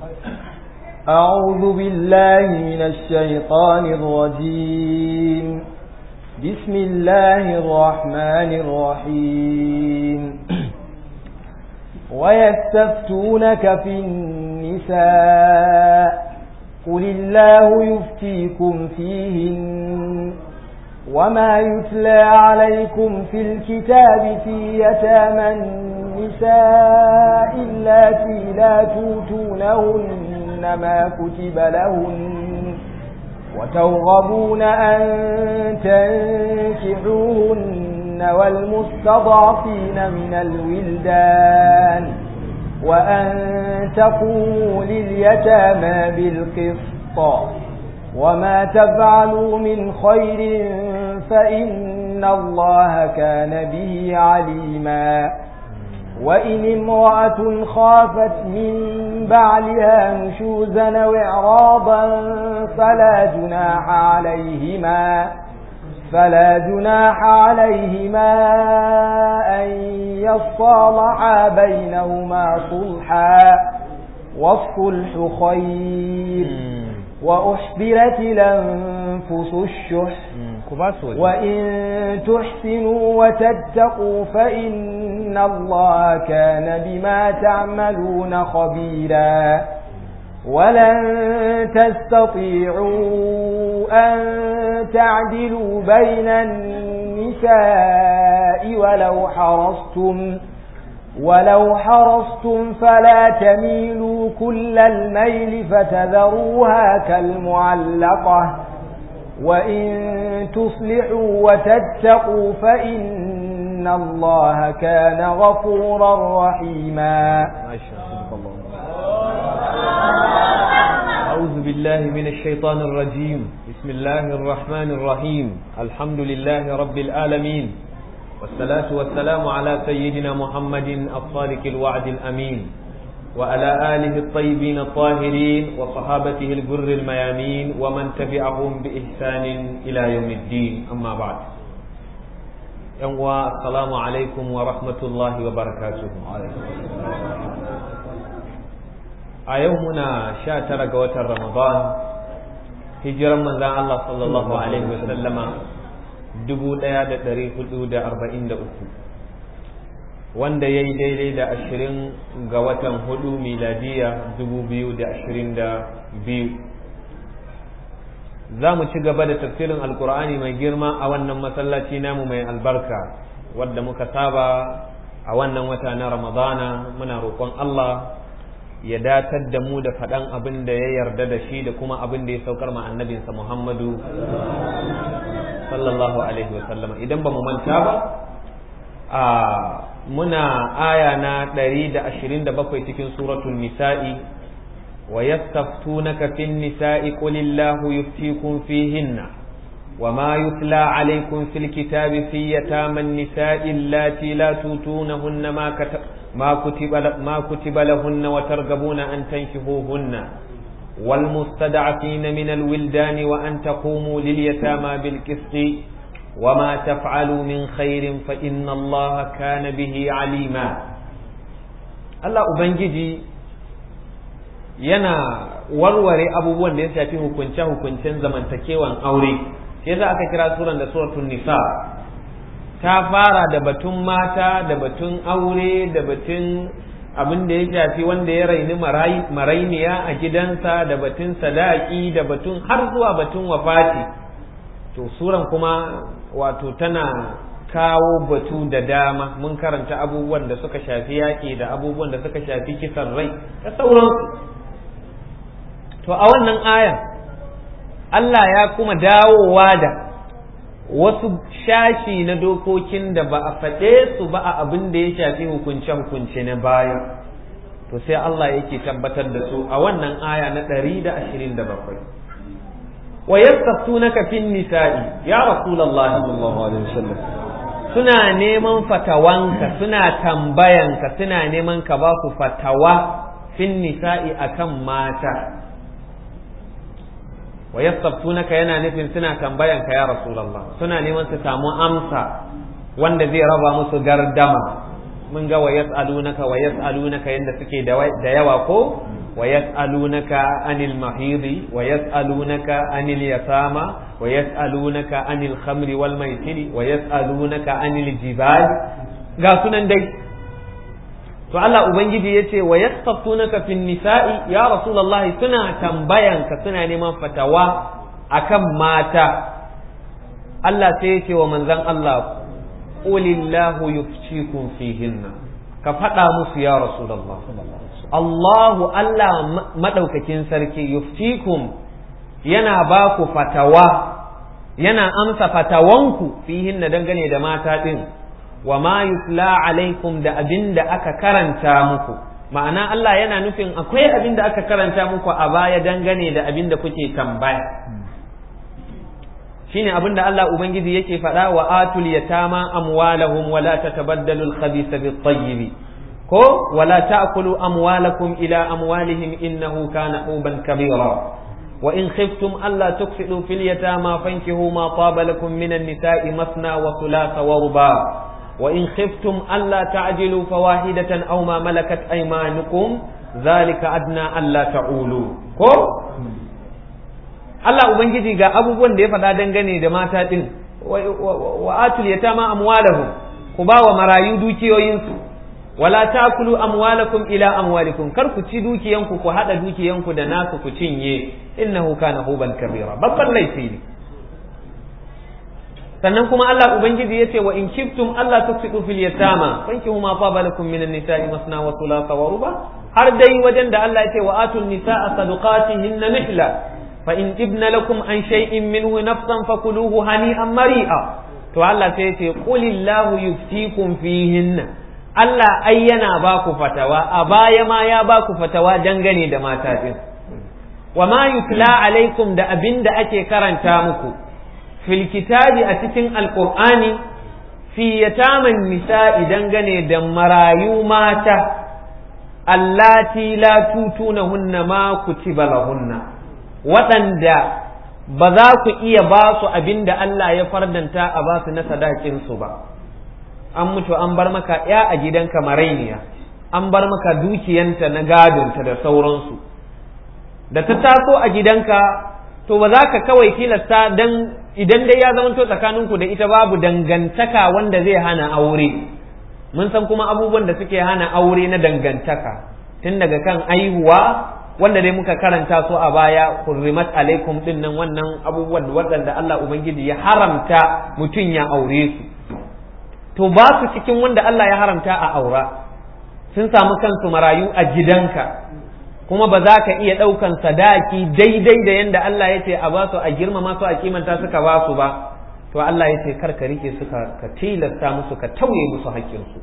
أعوذ بالله من الشيطان الرجيم بسم الله الرحمن الرحيم ويستفتونك في النساء قل الله يفتيكم فيهن وما يتلى عليكم في الكتاب في يتامى النساء اللاتي لا توتونهن ما كتب لهن وترغبون أن تنكحوهن والمستضعفين من الولدان وأن تقوموا لليتامى بالقسط وما تفعلوا من خير فإن الله كان به عليما وإن امرأة خافت من بعلها نشوزا وإعراضا فلا جناح عليهما فلا جناح عليهما أن يصالحا بينهما صلحا والصلح خير وأحضرت الأنفس الشح وإن تحسنوا وتتقوا فإن الله كان بما تعملون خبيرا ولن تستطيعوا أن تعدلوا بين النساء ولو حرصتم ولو حرصتم فلا تميلوا كل الميل فتذروها كالمعلقة وإن تصلحوا وتتقوا فإن الله كان غفورا رحيما ما شاء الله أعوذ بالله من الشيطان الرجيم بسم الله الرحمن الرحيم الحمد لله رب العالمين والصلاة والسلام على سيدنا محمد الصادق الوعد الأمين وعلى آله الطيبين الطاهرين وصحابته الجر الميامين ومن تبعهم بإحسان إلى يوم الدين أما بعد يوم السلام عليكم ورحمة الله وبركاته a yau muna sha tara ga watan ramadan hijiran manzan Allah sallallahu alaihi wasallama dubu ɗaya da ɗari hudu da arba'in da uku wanda ya yi daidai da ashirin ga watan hudu miladiya dubu biyu da ashirin da biyu za mu ci gaba da tafsirin alkur'ani mai girma a wannan masallaci namu mai albarka wadda muka saba a wannan wata na ramadana muna roƙon Allah ya datar da mu da faɗan abin da ya yarda da shi da kuma abin da ya saukar ma annabinsa Muhammadu sallallahu alaihi wasallam idan ba mu manta ba a muna aya na 127 cikin suratul nisa'i wa yastaftunaka fin nisa'i qulillahu yuftikum fihinna وما يتلى عليكم في الكتاب في يتامى النساء اللاتي لا توتونهن ما كتب ما كتب ما كتب لهن وترغبون أن تنكحوهن والمستضعفين من الولدان وأن تقوموا لليتامى بالقسط وما تفعلوا من خير فإن الله كان به عليما الله أبنجي yana warware abubuwan da ya shafi hukunce-hukuncen zamantakewan aure sai za aka kira suran da suratul nisa ta fara da batun mata da batun aure da batun abin da ya shafi wanda ya raini marainiya a gidansa da batun sadaki da batun har zuwa batun wafati to suran kuma wato tana kawo batu da dama mun karanta abubuwan da suka shafi yaƙi da abubuwan da suka shafi kisan rai da sauransu to a wannan ayan Allah ya kuma dawowa da wasu shashi na dokokin da ba a faɗe su ba a abin da ya shafi hukunce-hukunce na baya to sai Allah yake tabbatar da su a wannan aya na 127 wa yastaftunaka fin nisa'i ya rasulullahi sallallahu alaihi wasallam suna neman fatawanka suna tambayanka suna neman ka ba su fatawa fin nisa'i akan mata wa yastaftunaka yana nufin suna tambayan ka ya rasulullah suna neman su samu amsa wanda zai raba musu gardama mun ga wa yas'alunaka wa yas'alunaka yanda suke da yawa ko ويسألونك عن المحيض ويسألونك عن اليتامى ويسألونك عن الخمر والميسر ويسألونك عن الجبال قاسنا دي to Allah ubangiji yace wa yastaftunaka fin nisa'i ya rasulullahi suna tambayanka suna neman fatawa akan mata Allah sai yace wa manzon Allah qulillahu yuftikum fihinna ka faɗa musu ya rasulullah Allahu Allah madaukakin sarki yuftikum yana ba ku fatawa yana amsa fatawanku fihinna dangane da mata din wa ma yutla alaikum da abin da aka karanta muku ma'ana Allah yana nufin akwai abin da aka karanta muku a baya dangane da abin da kuke tambaya shine abin da Allah ubangiji yake faɗa wa atul yatama amwalahum wa la tatabaddalu al-khabitha bit-tayyib ko wa la ta'kulu amwalakum ila amwalihim innahu kana huban kabira wa in khiftum alla tuksidu fil yatama fankihu ma taba lakum minan nisa'i masna wa thulatha wa ruba' وإن خفتم ألا تعجلوا فواحدة أو ما ملكت أيمانكم ذلك أدنى ألا تعولوا ko Allah Ubangiji ga abubuwan da ya faɗa dangane da mata ɗin wa atul yatama amwalahum ku ba wa marayu dukiyoyinsu wala takulu amwalakum ila amwalikum kar ku ci dukiyanku ku haɗa dukiyanku da nasu ku cinye innahu kana huban kabira babban laifi ne sannan kuma Allah ubangiji yace wa in kiftum Allah tuksidu fil yatama fankihu ma fa lakum minan nisa'i masna wa thulatha wa ruba har dai wajen da Allah yace wa atun nisa'a sadaqatihinna nihla fa in ibna lakum an shay'in minhu nafsan fakuluhu hani'an mari'a to Allah sai yace qulillahu yuftikum fihinna Allah ai yana ba ku fatawa a baya ma ya ba ku fatawa dangane da mata din wa ma yutla alaikum da abinda ake karanta muku fil kitabi a cikin alqur'ani fi yataman nisa'i dangane da marayu mata allati la tutunahunna ma kutiba lahunna waɗanda ba za ku iya ba su abin da Allah ya fardanta a ba su na sadakin su ba an mutu an bar maka ya a gidanka marainiya an bar maka dukiyanta na gadonta da sauransu da ta taso a gidanka to ba za ka kawai tilasta dan idan dai ya zamanto tsakaninku da ita babu dangantaka wanda zai hana aure mun san kuma abubuwan da suke hana aure na dangantaka tun daga kan aihuwa wanda dai muka karanta su a baya hurrimat alaikum din nan wannan abubuwan waɗanda Allah ubangiji ya haramta mutum ya aure su to ba su cikin wanda Allah ya haramta a aura sun samu kansu marayu a gidanka kuma ba za ka iya ɗaukan sadaki daidai da yadda Allah ya ce a ba su a girmama su a kimanta suka ba su ba to Allah ya ce kar ka rike su ka tilasta musu ka tauye musu haƙƙinsu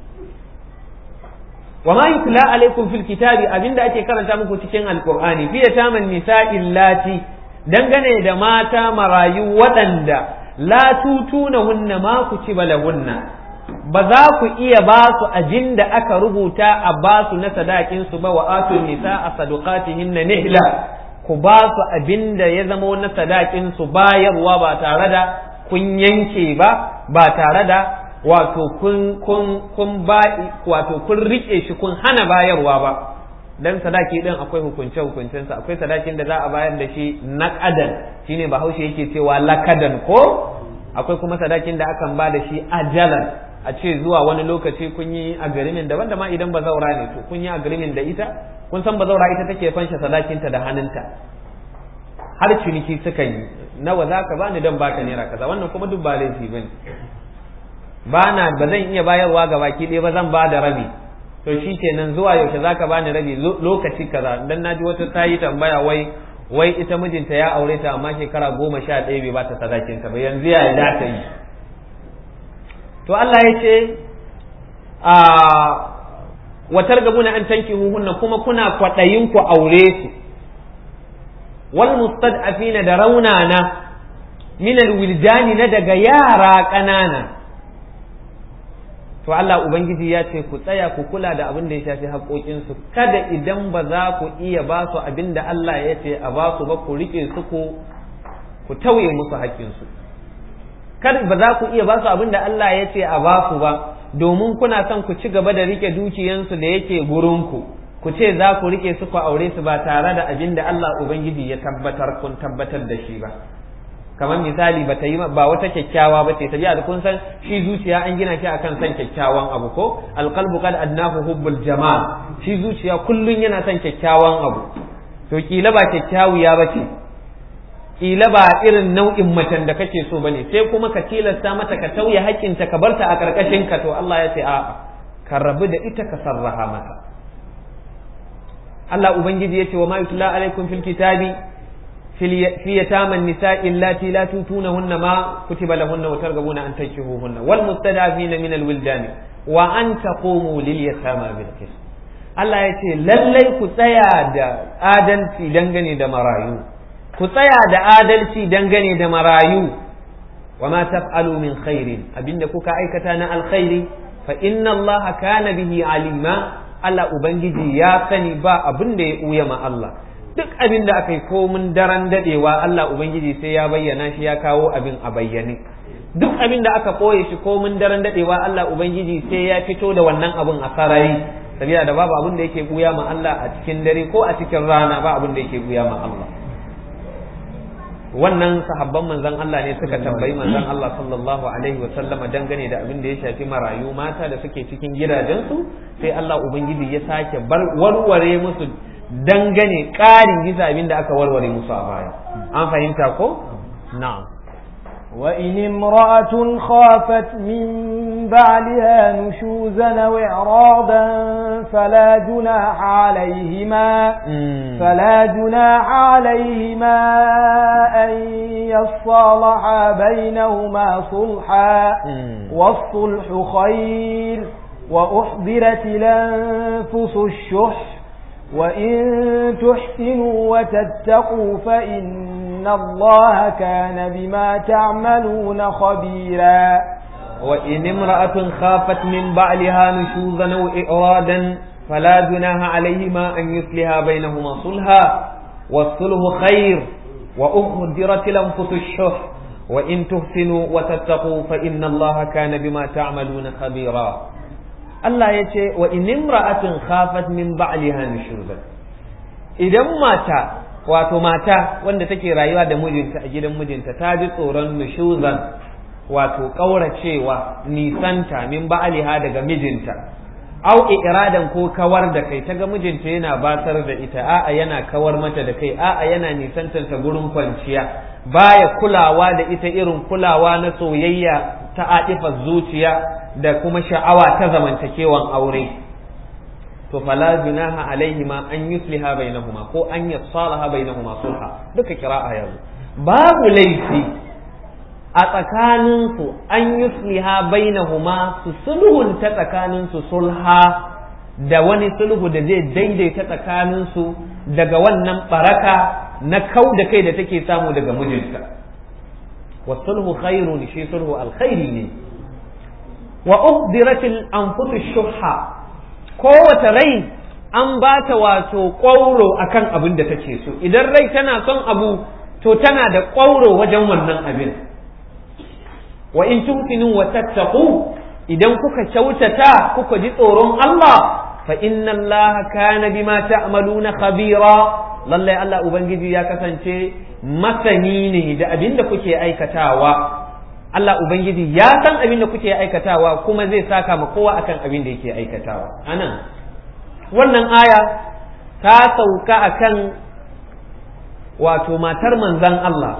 wa ma yutla alaikum fil kitabi abinda ake karanta muku cikin alqur'ani fi yataman nisa'il lati dangane da mata marayu waɗanda la tutunahunna ma kutiba lahunna ba za ku iya ba su abin da aka rubuta a ba su na sadakin su ba wa atun nisa a sadukatihin na nihla ku ba su abin da ya zama na sadakin su bayarwa ba tare da kun yanke ba ba tare da wato kun kun kun ba wato kun rike shi kun hana bayarwa ba dan sadaki din akwai hukunce hukuncensa akwai sadakin da za a bayar da shi naqadan shine bahaushe yake cewa lakadan ko akwai kuma sadakin da akan ba da shi ajalan a ce zuwa wani lokaci kun yi agreement daban da ma idan bazaura ne to kun yi agreement da ita kun san bazaura ita take fanshe sadakinta da hannunta har ciniki suka yi nawa za ka bani don baka naira kaza wannan kuma duk ba laifi bane ba na ba zan iya bayarwa ga baki ɗaya ba zan ba da rabi to shi kenan zuwa yaushe za ka bani rabi lokaci kaza dan naji wata ta yi tambaya wai wai ita mijinta ya aure ta amma shekara goma sha ɗaya bai ba ta sadakinta ba yanzu ya za ta yi to Allah ya ce a watar gabuna an tanki huhunna kuma kuna kwaɗayin ku aure su wal mustad'afina da raunana min alwiljani na daga yara ƙanana to Allah ubangiji ya ce ku tsaya ku kula da abin da ya shafi haƙoƙinsu kada idan ba za ku iya ba su abin da Allah ya ce a ba su ba ku riƙe su ku ku tauye musu haƙƙinsu kar ba za ku iya ba su abin da Allah ya ce a ba su ba domin kuna son ku ci gaba da rike dukiyansu da yake gurinku ku ce za ku rike su ku aure su ba tare da abin da Allah ubangiji ya tabbatar kun tabbatar da shi ba kamar misali ba ta yi ba wata kyakkyawa ba ce tabi'a da kun san shi zuciya an gina shi akan san kyakkyawan abu ko alqalbu qad adnahu hubbul jamal shi zuciya kullun yana son kyakkyawan abu to kila ba kyakkyawiya ba ce kila ba irin nau'in macen da kake so bane sai kuma ka tilasta mata ka tauye haƙƙinta ka barta a ƙarƙashin ka to Allah ya ce a ka rabu da ita ka sarraha mata Allah ubangiji ya ce wa ma yutla alaikum fil kitabi في يتامى النساء اللاتي لا توتونهن ما كتب لهن وترغبون أن تنكحوهن والمستضعفين من الولدان وأن تقوموا لليتامى بالقسط Allah ya ce lallai ku tsaya da adalci dangane da marayu ku tsaya da adalci dangane da marayu wa ma taf'alu min khairin abinda kuka aikata na alkhairi fa inna Allah kana bihi alima Allah ubangiji ya sani ba abin da ya uya ma Allah duk abin da aka yi komin daren dadewa Allah Ubangiji sai ya bayyana shi ya kawo abin a bayyane duk abin da aka koye shi komin daren dadewa Allah Ubangiji sai ya fito da wannan abin a sarari sabila da babu abin da yake buya ma Allah a cikin dare ko a cikin rana ba abin da yake buya ma Allah wannan sahabban manzon Allah ne suka tambayi manzon Allah sallallahu alaihi wa sallama dangane da abin da ya shafi marayu mata da suke cikin gidajensu sai Allah ubangiji ya sake bar warware musu dangane ƙarin bisa abin da aka warware musu a baya an fahimta ko na'am وإن امرأة خافت من بعلها نشوزا أو إعراضا فلا جناح عليهما فلا جناح عليهما أن يصالحا بينهما صلحا والصلح خير وأحضرت الأنفس الشح وإن تحسنوا وتتقوا فإن الله كان بما تعملون خبيرا وإن امرأة خافت من بعلها نشوزا أو إعرادا فلا جناح عليهما أن يصلها بينهما صلحا والصلح خير وأخدرت الأنفس الشح وإن تحسنوا وتتقوا فإن الله كان بما تعملون خبيرا Allah ya ce wa inimra'atin khafat min ba'liha nushuzan idan mata wato mata wanda take rayuwa da mijinta a gidan mijinta ta ji tsoron nushuzan wato kauracewa nisanta min ba'liha daga mijinta au iradan ko kawar da kai ta ga mijinta yana basar da ita a'a yana kawar mata da kai a'a yana nisantanta gurin kwanciya baya kulawa da ita irin kulawa na soyayya ta atifar zuciya da kuma sha'awa ta zamantakewan aure to fala junaha alaihima an yusliha bainahuma ko an yassalaha bainahuma sulha duka kira'a yanzu babu laifi a tsakaninsu an yusliha bainahuma su sulhunta tsakaninsu sulha da wani sulhu da zai daidaita tsakaninsu daga wannan baraka na kau da kai da take samu daga mijinta wa sulhu khairun shi sulhu alkhairi ne wa uhdiratil anfusu shuhha kowace rai an ba ta wato ƙwauro akan abin da take so idan rai tana son abu to tana da ƙwauro wajen wannan abin wa in tumkinu wa tattaqu idan kuka kyautata kuka ji tsoron Allah fa inna Allah kana bima ta'maluna khabira lallai Allah ubangiji ya kasance masani ne da abin da kuke aikatawa Allah ubangiji ya san abin da kuke aikatawa kuma zai saka ma kowa akan abin da yake aikatawa anan wannan aya ta sauka akan wato matar manzan Allah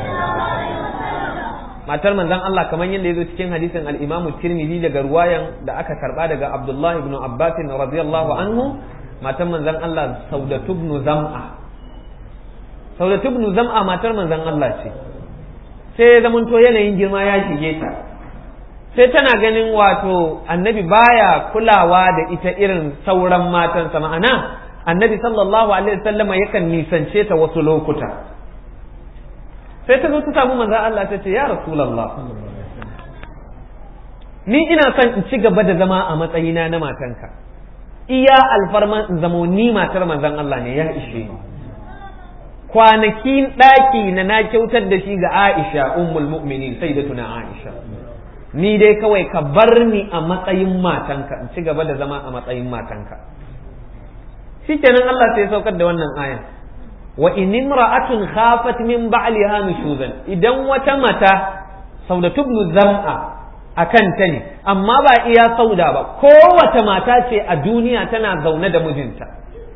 matar manzan Allah kamar yadda ya zo cikin hadisin al-Imam Tirmidhi daga ruwayan da aka karba daga Abdullah ibn Abbas radiyallahu anhu matar manzan Allah Saudatu ibn Zam'a Saudatu ibn Zam'a matar manzan Allah ce sai ya zamanto yanayin girma ya shige ta sai tana ganin wato annabi baya kulawa da ita irin sauran matansa ma'ana annabi sallallahu alaihi wasallama yakan nisance ta wasu lokuta sai ta zo ta samu manzon Allah ta ce ya rasulullah ni ina son in ci gaba da zama a matsayina na matanka iya alfarman in zamo ni matar manzon Allah ne ya ishe ni kwanakin ɗaki na na kyautar da shi ga Aisha ummul mu'minin sayyidatuna Aisha ni dai kawai ka bar ni a matsayin matanka in ci gaba da zama a matsayin matanka shikenan Allah sai ya saukar da wannan aya wa in imra'atun khafat min ba'liha nushuzan idan wata mata saudatu ibn zam'a akan ta ne amma ba iya sauda ba kowace mata ce a duniya tana zaune da mijinta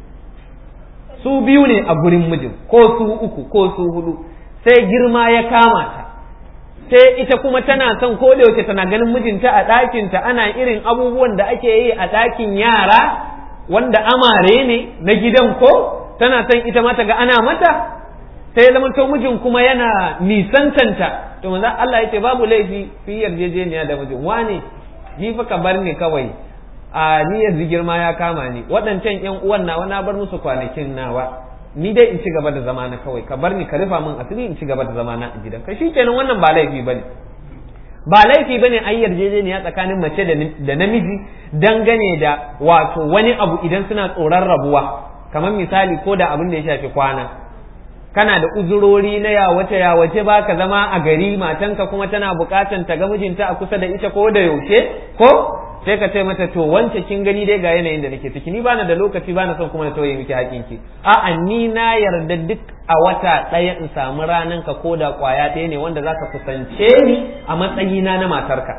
su biyu ne a gurin mijin ko su uku ko su hudu sai girma ya kama ta sai ita kuma tana son ko da yaushe tana ganin mijinta a ɗakinta ana irin abubuwan da ake yi a ɗakin yara wanda amare ne na gidan ko tana son ita ma ta ga ana mata sai ya zama to mijin kuma yana nisantanta to manzo Allah yace babu laifi fi yarjejeniya da mijin wane ni fa ka bar ni kawai a ni yanzu girma ya kama ni waɗancan ƴan uwan nawa na bar musu kwanakin nawa ni dai in ci gaba da zamana kawai ka bar ni ka rufa min asiri in ci gaba da zamana a gidan ka shikenan wannan ba laifi bane ba laifi bane a yarjejeniya tsakanin mace da namiji dangane da wato wani abu idan suna tsoron rabuwa kamar misali ko da abin da ya shafi kwana kana da uzurori na yawace yawace ba ka zama a gari matanka kuma tana bukatan ta ga mijinta a kusa da ita ko da yaushe ko sai ka ce mata to wance kin gani dai ga yanayin da nake ciki ni bana da lokaci bana son kuma na tauye miki hakinki a'a ni na yarda duk a wata ɗaya in samu ranan ka ko da kwaya ɗaya ne wanda zaka kusance ni a matsayina na matarka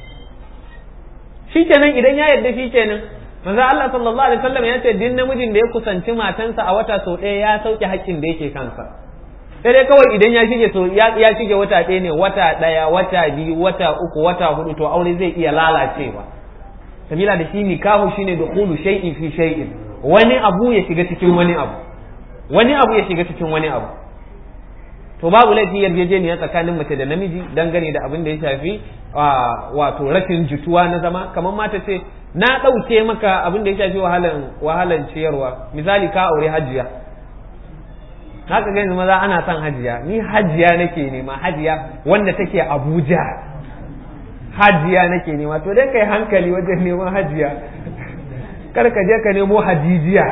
shikenan idan ya yarda shikenan manzo Allah sallallahu alaihi wasallam ya ce din namijin da ya kusanci matansa a wata sau ɗaya ya sauke haƙƙin da yake kansa sai dai kawai idan ya shige so ya shige wata ɗaya ne wata ɗaya wata biyu wata uku wata hudu to aure zai iya lalacewa sabila da shi nikahu shine dukhulu shay'in fi shay'in wani abu ya shiga cikin wani abu wani abu ya shiga cikin wani abu to babu laifi yarjejeniya tsakanin mace da namiji dangane da abin da ya shafi wato rashin jituwa na zama kamar mata ce na ɗauke maka abin da ya shafi wahalan wahalan ciyarwa misali ka aure hajiya haka ga yanzu maza ana son hajiya ni hajiya nake nema hajiya wanda take Abuja hajiya nake nema to dai kai hankali wajen neman hajiya kar ka je ka nemo hajijiya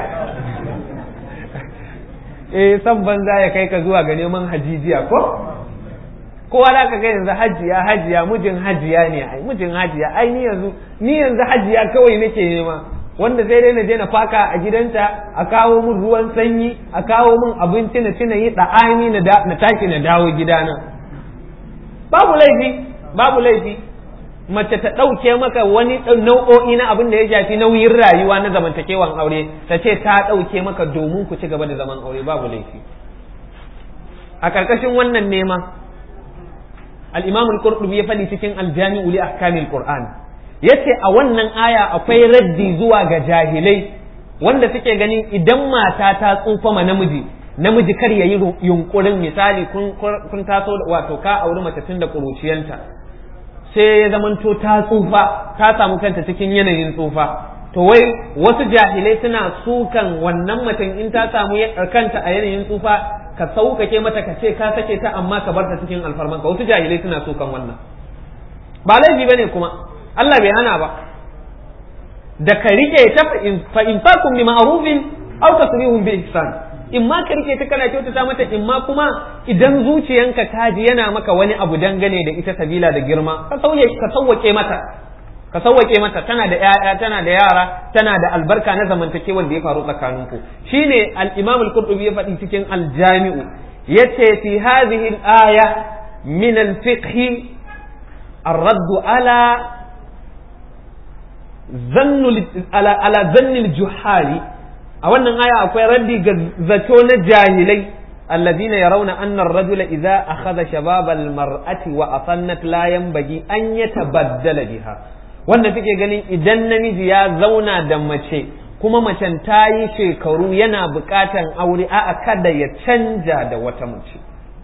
eh san banza ya kai ka zuwa ga neman hajijiya ko kowa da ka ga yanzu hajiya hajiya mijin hajiya ne ai mijin hajiya ai ni yanzu ni yanzu hajiya kawai nake nema wanda sai dai na je na faka a gidanta a kawo min ruwan sanyi a kawo min abinci na ci na yi da'ani na tashi na dawo gidana babu laifi babu laifi mace ta ɗauke maka wani nau'o'i na abin da ya shafi nauyin rayuwa na zamantakewan aure ta ce ta ɗauke maka domin ku ci gaba da zaman aure babu laifi a ƙarƙashin wannan nema al-imam al-qurtubi ya faɗi cikin al-jami'u li ahkamil qur'an yace a wannan aya akwai raddi zuwa ga jahilai wanda suke ganin idan mata ta tsufa ma namiji namiji kar ya yi yunkurin misali kun taso wato ka auri mace tun da ƙuruciyanta sai ya zamanto ta tsufa ta samu kanta cikin yanayin tsufa to wai wasu jahilai suna sukan wannan macen in ta samu kanta a yanayin tsufa ka sauƙaƙe mata ka ce ka sake ta amma ka bar ta cikin alfarmanka wasu jahilai suna sukan wannan ba laifi bane kuma Allah bai hana ba da ka rike ta fa in fakum bi ma'rufin aw tasrihum bi ihsan in ma ka rike ta kana kyautata mata in ma kuma idan zuciyanka ta ji yana maka wani abu dangane da ita sabila da girma ka sauye ka sauwake mata ka sauwake mata tana da ƴaƴa tana da yara tana da albarka na zamantakewar da ya faru tsakaninku shine al-Imam al-Qurtubi ya faɗi cikin al-Jami'u yace fi hadhihi al-aya min al-fiqh الرد على ظن على على ظن الجحال a wannan aya akwai raddi ga zato na jahilai alladhina yarawna anna ar-rajula idza akhadha shabab al-mar'ati wa asannat la yanbaghi an yatabaddala biha wanda suke ganin idan namiji ya zauna da mace kuma macen ta yi shekaru yana buƙatan aure a'a kada ya canja da wata mace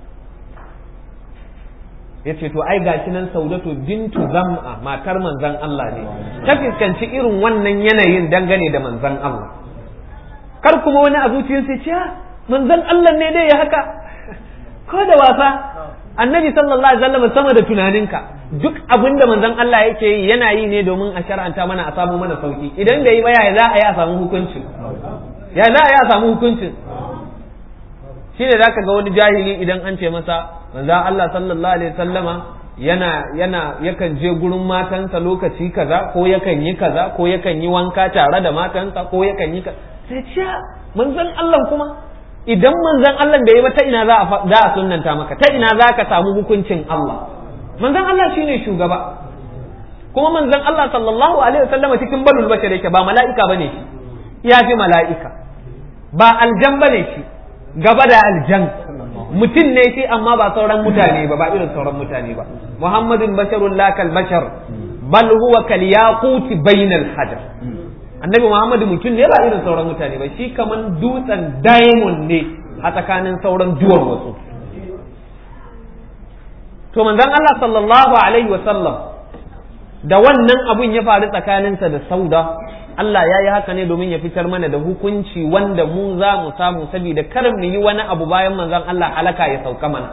ya ce to ai gashi nan saudatu bintu zam'a matar manzan Allah ne ta fuskanci irin wannan yanayin dangane da manzan Allah kar kuma wani a zuciyarsa ce manzan Allah ne dai ya haka ko da wasa annabi sallallahu alaihi wasallam sama da tunaninka duk abin da manzon Allah yake yi yana yi ne domin a shar'anta mana a samu mana sauki idan bai yi ba ya za a yi a samu hukuncin ya za a yi a samu hukuncin shine zaka ga wani jahili idan an ce masa manzon Allah sallallahu alaihi wasallama yana yana yakan je gurin matansa lokaci kaza ko yakan yi kaza ko yakan yi wanka tare da matansa ko yakan yi sai ce manzon Allah kuma idan manzon Allah bai yi ba ta ina za a za a sunnanta maka ta ina za ka samu hukuncin Allah manzon Allah shine shugaba kuma manzon Allah sallallahu alaihi wasallam cikin balul bashar yake ba mala'ika bane shi ya fi mala'ika ba aljan bane shi gaba da aljan mutum ne shi amma ba sauran mutane ba ba irin sauran mutane ba muhammadun basharun la kal bashar bal huwa kal yaquti bainal hajar annabi muhammadu mutum ne ba irin sauran mutane ba shi kaman dutsen diamond ne a tsakanin sauran duwar wasu to manzon Allah sallallahu alaihi wa sallam da wannan abun ya faru tsakaninsa da sauda Allah ya yi haka ne domin ya fitar mana da hukunci wanda mu za mu samu saboda kar mu yi wani abu bayan manzon Allah halaka ya sauka mana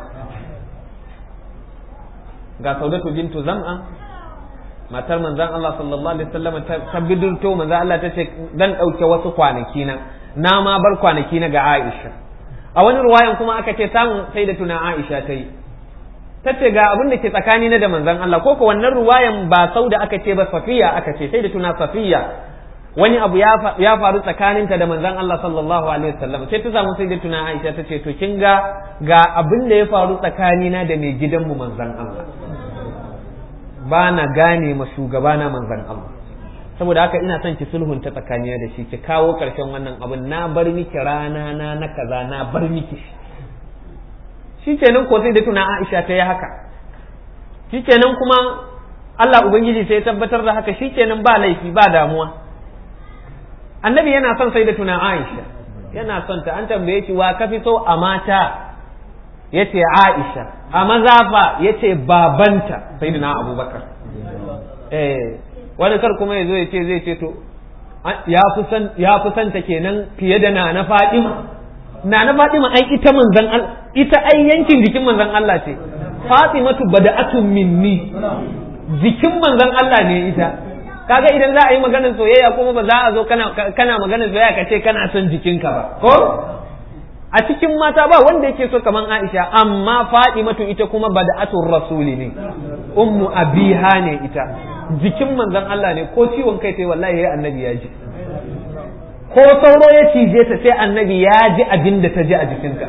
ga saudatu bintu zam'a matar manzon Allah sallallahu alaihi wasallam ta bidurto manzon Allah ta ce dan dauke wasu kwanaki na na ma bar kwanaki na ga Aisha a wani ruwayan kuma aka ce samun sai da tuna Aisha ta yi ta ce ga abin da ke tsakani na da manzon Allah ko ko wannan ruwayan ba sauda aka ce ba safiya aka ce sai da tuna safiya wani abu ya faru tsakaninta da manzon Allah sallallahu alaihi wasallam sai ta samu sai da tuna Aisha ta ce to kin ga ga abin da ya faru tsakanina da mai gidanmu manzon Allah ba na gane ma shugabana manzon Allah saboda haka ina son ki sulhunta tsakanina da shi ki kawo karshen wannan abin na bar miki rana na na kaza na bar miki shi kenan ko sai da tuna Aisha ta yi haka shi kenan kuma Allah ubangiji sai ya tabbatar da haka shi kenan ba laifi ba damuwa annabi yana son sai da tuna Aisha yana son ta an tambaye shi wa kafi so a mata yace Aisha a maza fa yace babanta sayyidina Abubakar eh wani kar kuma yazo yace zai ce to ya fi san ya fi santa kenan fiye da na Fatima na na Fatima ai ita manzon Allah ita ai yankin jikin manzon Allah ce Fatimatu bada'atun minni jikin manzon Allah ne ita kaga idan za a yi maganar soyayya kuma ba za a zo kana kana maganar soyayya ka ce kana son jikinka ba ko a cikin mata ba wanda yake so kaman Aisha amma Fatimatu ita kuma bada'atur rasuli ne ummu abiha ne ita jikin manzon Allah ne ko ciwon kai sai wallahi yayi annabi ya ji ko sauro ya cije ta sai annabi ya ji abin da ta ji a jikinta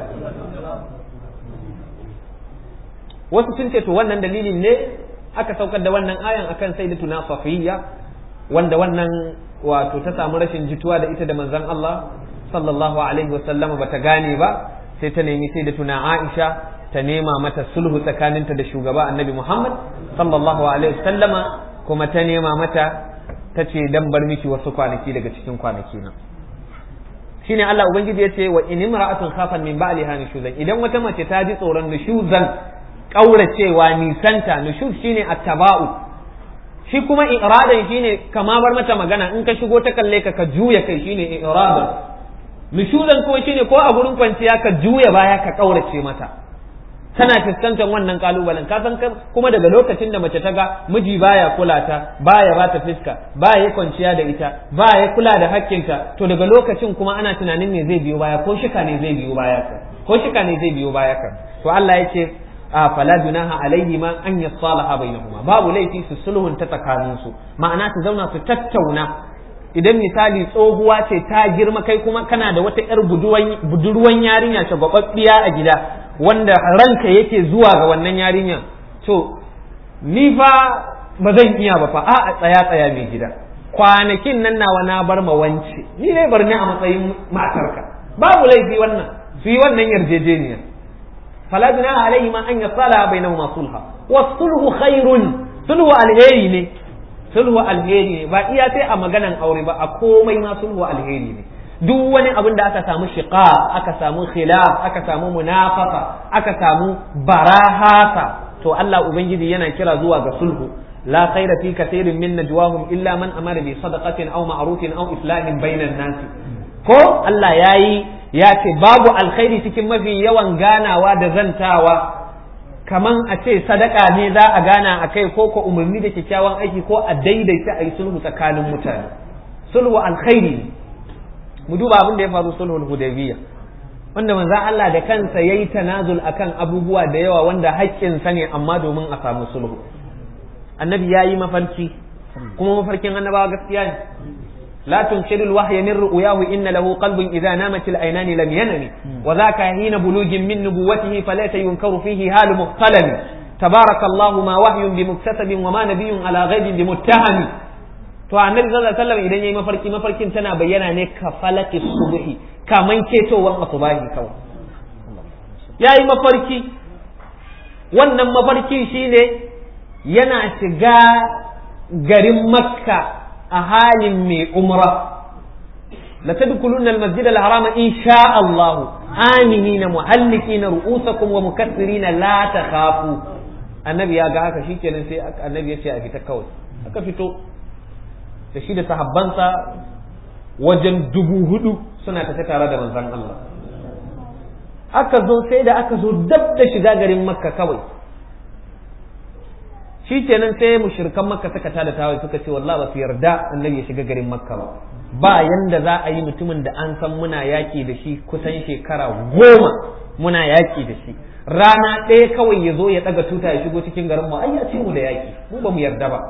wasu sun ce to wannan dalilin ne aka saukar da wannan ayan akan sayyidatuna Safiyya wanda wannan wato ta samu rashin jituwa da ita da manzon Allah sallallahu alaihi wasallam bata gane ba sai ta nemi sayyidatuna Aisha ta nema mata sulhu tsakaninta da shugaba Annabi Muhammad sallallahu alaihi wasallama kuma ta nema mata ta ce dan bar miki wasu kwanaki daga cikin kwanaki na shine Allah ubangiji ya ce wa in imra'atun khafan min ba'liha nushuzan idan wata mace ta ji tsoron nushuzan kauracewa nisanta nushuz shine attaba'u shi kuma iradan shine kama bar mata magana in ka shigo ta kalle ka ka juya kai shine iradan nushuzan kuma shine ko a gurin kwanciya ka juya baya ka kaurace mata tana fuskantar wannan kalubalen ka san kuma daga lokacin da mace ta ga miji baya kula ta baya ba ta fiska baya kwanciya da ita baya kula da hakkinta to daga lokacin kuma ana tunanin me zai biyo baya ko shika ne zai biyo baya ka ko shika ne zai biyo baya ka to Allah ya ce a fala junaha alaihi ma an yasalaha bainahuma babu laifi su sulhun ta tsakanin su ma'ana su zauna su tattauna idan misali tsohuwa ce ta girma kai kuma kana da wata yar budurwan yarinya shagwababbiya a gida wanda ranka yake zuwa ga wannan yarinya to ni fa ba zan iya ba fa a tsaya tsaya mai gida kwanakin nan nawa na bar ma wance ni ne bar ni a matsayin matarka babu laifi wannan su yi wannan yarjejeniyar fala junaha alaihi ma an yasala bainahuma sulha wa sulhu khairun sulhu alheri ne sulhu alheri ne ba iya sai a maganan aure ba a komai ma sulhu alheri ne duk wani abin da aka samu shiqa aka samu khilaf aka samu munafaqa aka samu barahasa to Allah ubangiji yana kira zuwa ga sulhu la khaira fi kathirin min najwahum illa man amara bi sadaqatin aw ma'rufin aw islahin bainan nas ko Allah yayi ya ce babu alkhairi cikin mafi yawan ganawa da zantawa kaman a ce sadaka ne za a gana a kai ko ko umarni da kyakkyawan aiki ko a daidaita a yi sulhu tsakanin mutane sulhu alkhairi ne mu duba abin da ya faru sulhul hudaybiyya wanda manzon Allah da kansa yayi tanazul akan abubuwa da yawa wanda haƙƙin sa ne amma domin a samu sulhu annabi yayi mafarki kuma mafarkin annabawa gaskiya ne لا تنشر الوحي من رؤياه إن له قلب إذا نامت العينان لم ينم وذاك حين بلوغ من نبوته فليس ينكر فيه هال مختلم تبارك الله ما وحي بمكتسب وما نبي على غيب بمتهم to annabi sallallahu alaihi wasallam idan yayi mafarki mafarkin tana bayyana ne ka falaki subhi kaman ketowar asubahi kawai yayi mafarki wannan mafarki shine yana shiga garin makka a halin mai umra la tadkhuluna al-masjid al-harama insha Allah aminina muhallikina ru'usakum wa mukassirina la takhafu annabi ya ga haka shikenan sai annabi ya ce a fita kawai aka fito da shi da sahabbansa wajen dubu hudu suna tafi tare da manzon Allah aka zo sai da aka zo dab da shiga garin makka kawai shi kenan sai mushrikan makka suka tada tawai suka ce wallahi ba su yarda annabi ya shiga garin makka ba ba yanda za a yi mutumin da an san muna yaki da shi kusan shekara goma muna yaki da shi rana ɗaya kawai ya zo ya ɗaga tuta ya shigo cikin garin mu ai ya ce mu da yaki mu ba mu yarda ba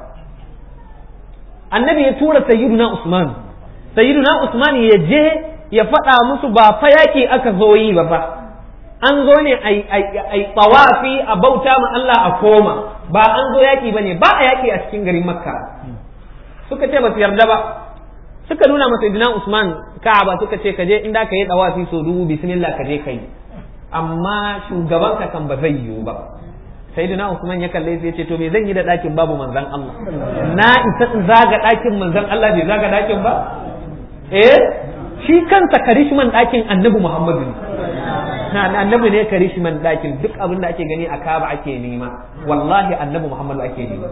annabi ya tura sayyiduna usman sayyiduna usman ya je ya faɗa musu ba fa yaki aka zo yi ba fa an zo ne a tsawafi a bauta ma Allah a koma ba an zo yaƙi ba ne ba a yaƙi a cikin garin makka suka ce ba su yarda ba suka nuna masa idina usman ka'aba suka ce kaje inda ka yi tsawafi so dubu bismillah ka je kai amma shugabanka kan ba zai yiwu ba sayyidina usman ya kalle sai ya ce to me zan yi da ɗakin babu manzon Allah na isa in zaga ɗakin manzon Allah bai zaga ɗakin ba eh shi kansa karishman ɗakin annabi muhammadu ne annabi ne karishman ɗakin duk abin da ake gani a kaba ake nema wallahi annabi muhammadu ake nema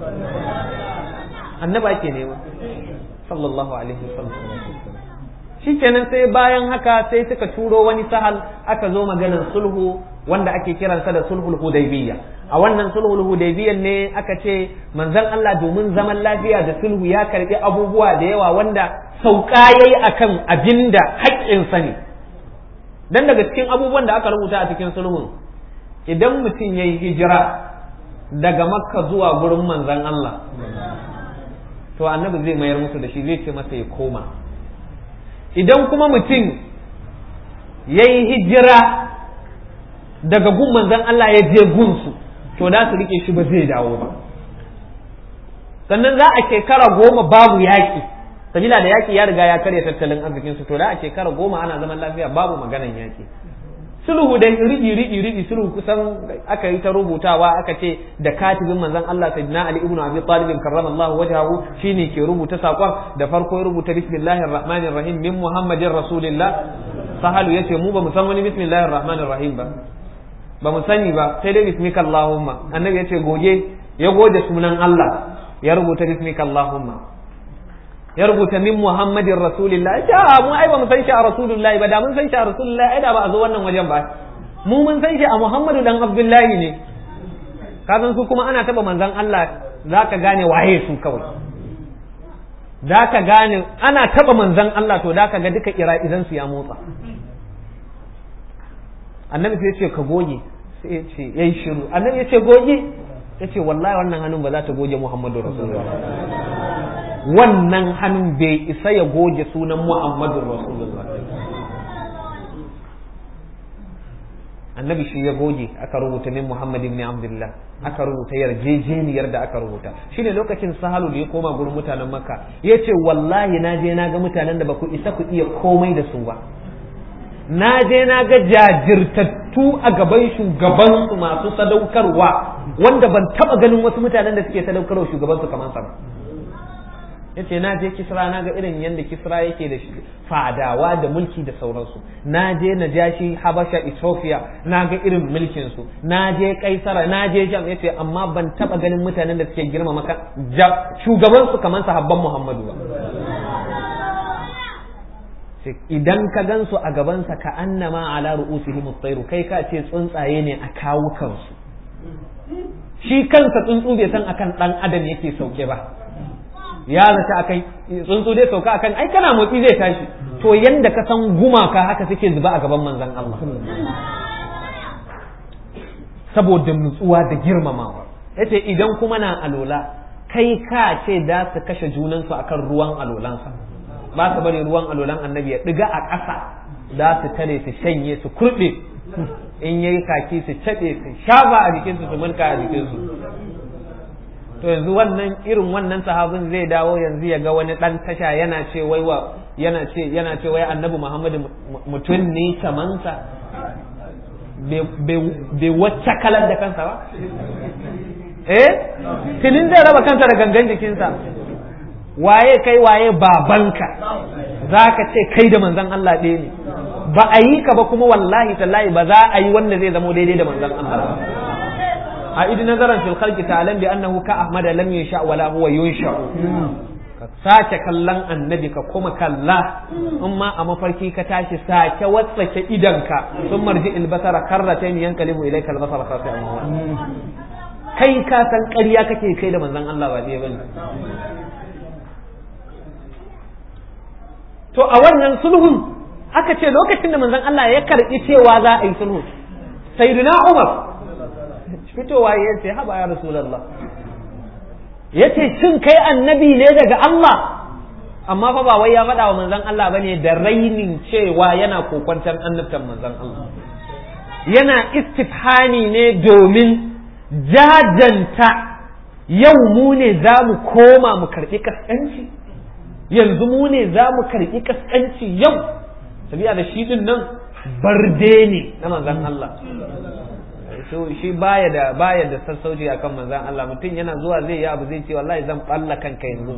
annabi ake nema sallallahu alaihi wasallam shikenan sai bayan haka sai suka turo wani sahal aka zo maganar sulhu wanda ake kiransa da sulhul hudaybiyya a wannan sulhul hudaybiyyan ne aka ce manzon Allah domin zaman lafiya da sulhu ya karbi abubuwa da yawa wanda sauka yayi akan abinda haƙƙinsa ne dan daga cikin abubuwan da aka rubuta a cikin sulhun idan mutum ya yi hijira daga makka zuwa gurin manzan Allah to annabi zai mayar musu da shi zai ce masa ya koma idan kuma mutum ya yi hijira daga gun manzan Allah ya je gunsu to da su rike shi ba zai dawo ba sannan za a shekara goma babu yaƙi sabila da yaki ya riga ya karya tattalin arzikin su to da a shekara goma ana zaman lafiya babu maganan yaki sulhu da rigi rigi rigi sulhu kusan aka yi ta rubutawa aka ce da katibin manzon Allah sayyidina Ali ibn Abi Talib karramallahu wajhahu shine ke rubuta sakon da farko ya rubuta bismillahir rahmanir rahim min muhammadin rasulillah sahalu yace mu ba mu san wani bismillahir rahmanir rahim ba ba mu sani ba sai dai bismika allahumma annabi yace goge ya goge sunan Allah ya rubuta bismika allahumma ya rubuta min muhammadin rasulillah ya mu ai ba mu san shi a rasulullahi ba da mun san shi a rasulullahi ai da ba a zo wannan wajen ba mu mun san shi a muhammadu dan abdullahi ne ka san su kuma ana taba manzon Allah zaka gane waye su kawai zaka gane ana taba manzon Allah to da ka ga duka ira idan su ya motsa annabi sai ya ce ka goge sai ya ce yayi shiru annabi ya ce goge ya ce wallahi wannan hannun ba za ta goge muhammadu rasulullah wannan hannun bai isa ya goge sunan Muhammadun Rasulullah annabi shi ya goge aka rubuta min Muhammad ibn Abdullah aka rubuta yarjejeniyar da aka rubuta shine lokacin sahalu da ya koma gurin mutanen Makka yace wallahi na je na ga mutanen da baku isa ku iya komai da su ba na je na ga jajirtattu a gaban shugaban su masu sadaukarwa wanda ban taba ganin wasu mutanen da suke sadaukarwa shugaban su kamar sa ba yace na je kisra na ga irin yadda kisra yake da fadawa da mulki da sauransu na je najashi habasha ethiopia na ga irin mulkin su na je kaisara na je jam yace amma ban taba ganin mutanen da suke girma maka shugaban su kamar sahabban muhammadu ba idan ka gansu a gabansa ka annama ala ru'usihim at-tayru kai ka ce tsuntsaye ne a kawukansu shi kansa tsuntsu bai san akan dan adam yake sauke ba ya zata akai tsuntsu dai sauka akan ai kana motsi zai tashi to yanda ka san gumaka haka suke zuba a gaban manzon Allah saboda nutsuwa da girmamawa yace idan kuma na alola kai ka ce da su kashe junansu akan ruwan alolansa ba su bari ruwan alolan annabi ya ɗiga a ƙasa za su tare su shanye su kurɓe in yayi kaki su caɓe su shafa a jikinsu su mulka a jikinsu to yanzu wannan irin wannan sahabin zai dawo yanzu ya ga wani ɗan tasha yana ce wai wa yana ce yana ce wai annabi muhammadu mutum ne kamansa bai wacce kalar da kansa ba eh tilin zai raba kansa da gangan jikinsa waye kai waye babanka za ka ce kai da manzan Allah ɗaya ne ba a yi ka ba kuma wallahi tallahi ba za a yi wanda zai zamo daidai da manzan Allah a idi nazaran fil khalqi ta'lam bi annahu ka ahmada lam yunsha wala huwa yunsha ka sake kallon annabi ka kuma kalla in ma a mafarki ka tashi sake watsake idanka sun marji albasara karratayn yankalibu ilayka albasara khasi'an kai ka san ƙarya kake kai da manzon Allah ba dai bane to a wannan sulhun aka ce lokacin da manzon Allah ya karɓi cewa za a yi sulhu sayyidina Umar fitowa ya ce haba ya rasulullah ya ce shin kai annabi ne daga Allah amma fa ba wai ya faɗa wa manzon Allah bane da rainin cewa yana kokwantar annabtan manzon Allah yana istifhani ne domin jajanta yau mu ne za mu koma mu karɓi kaskanci yanzu mu ne za mu karɓi kaskanci yau sabiya da shi din nan barde ne na manzon Allah so shi baya da baya da sassauci akan manzon Allah mutum yana zuwa zai yi abu zai ce wallahi zan balla kanka yanzu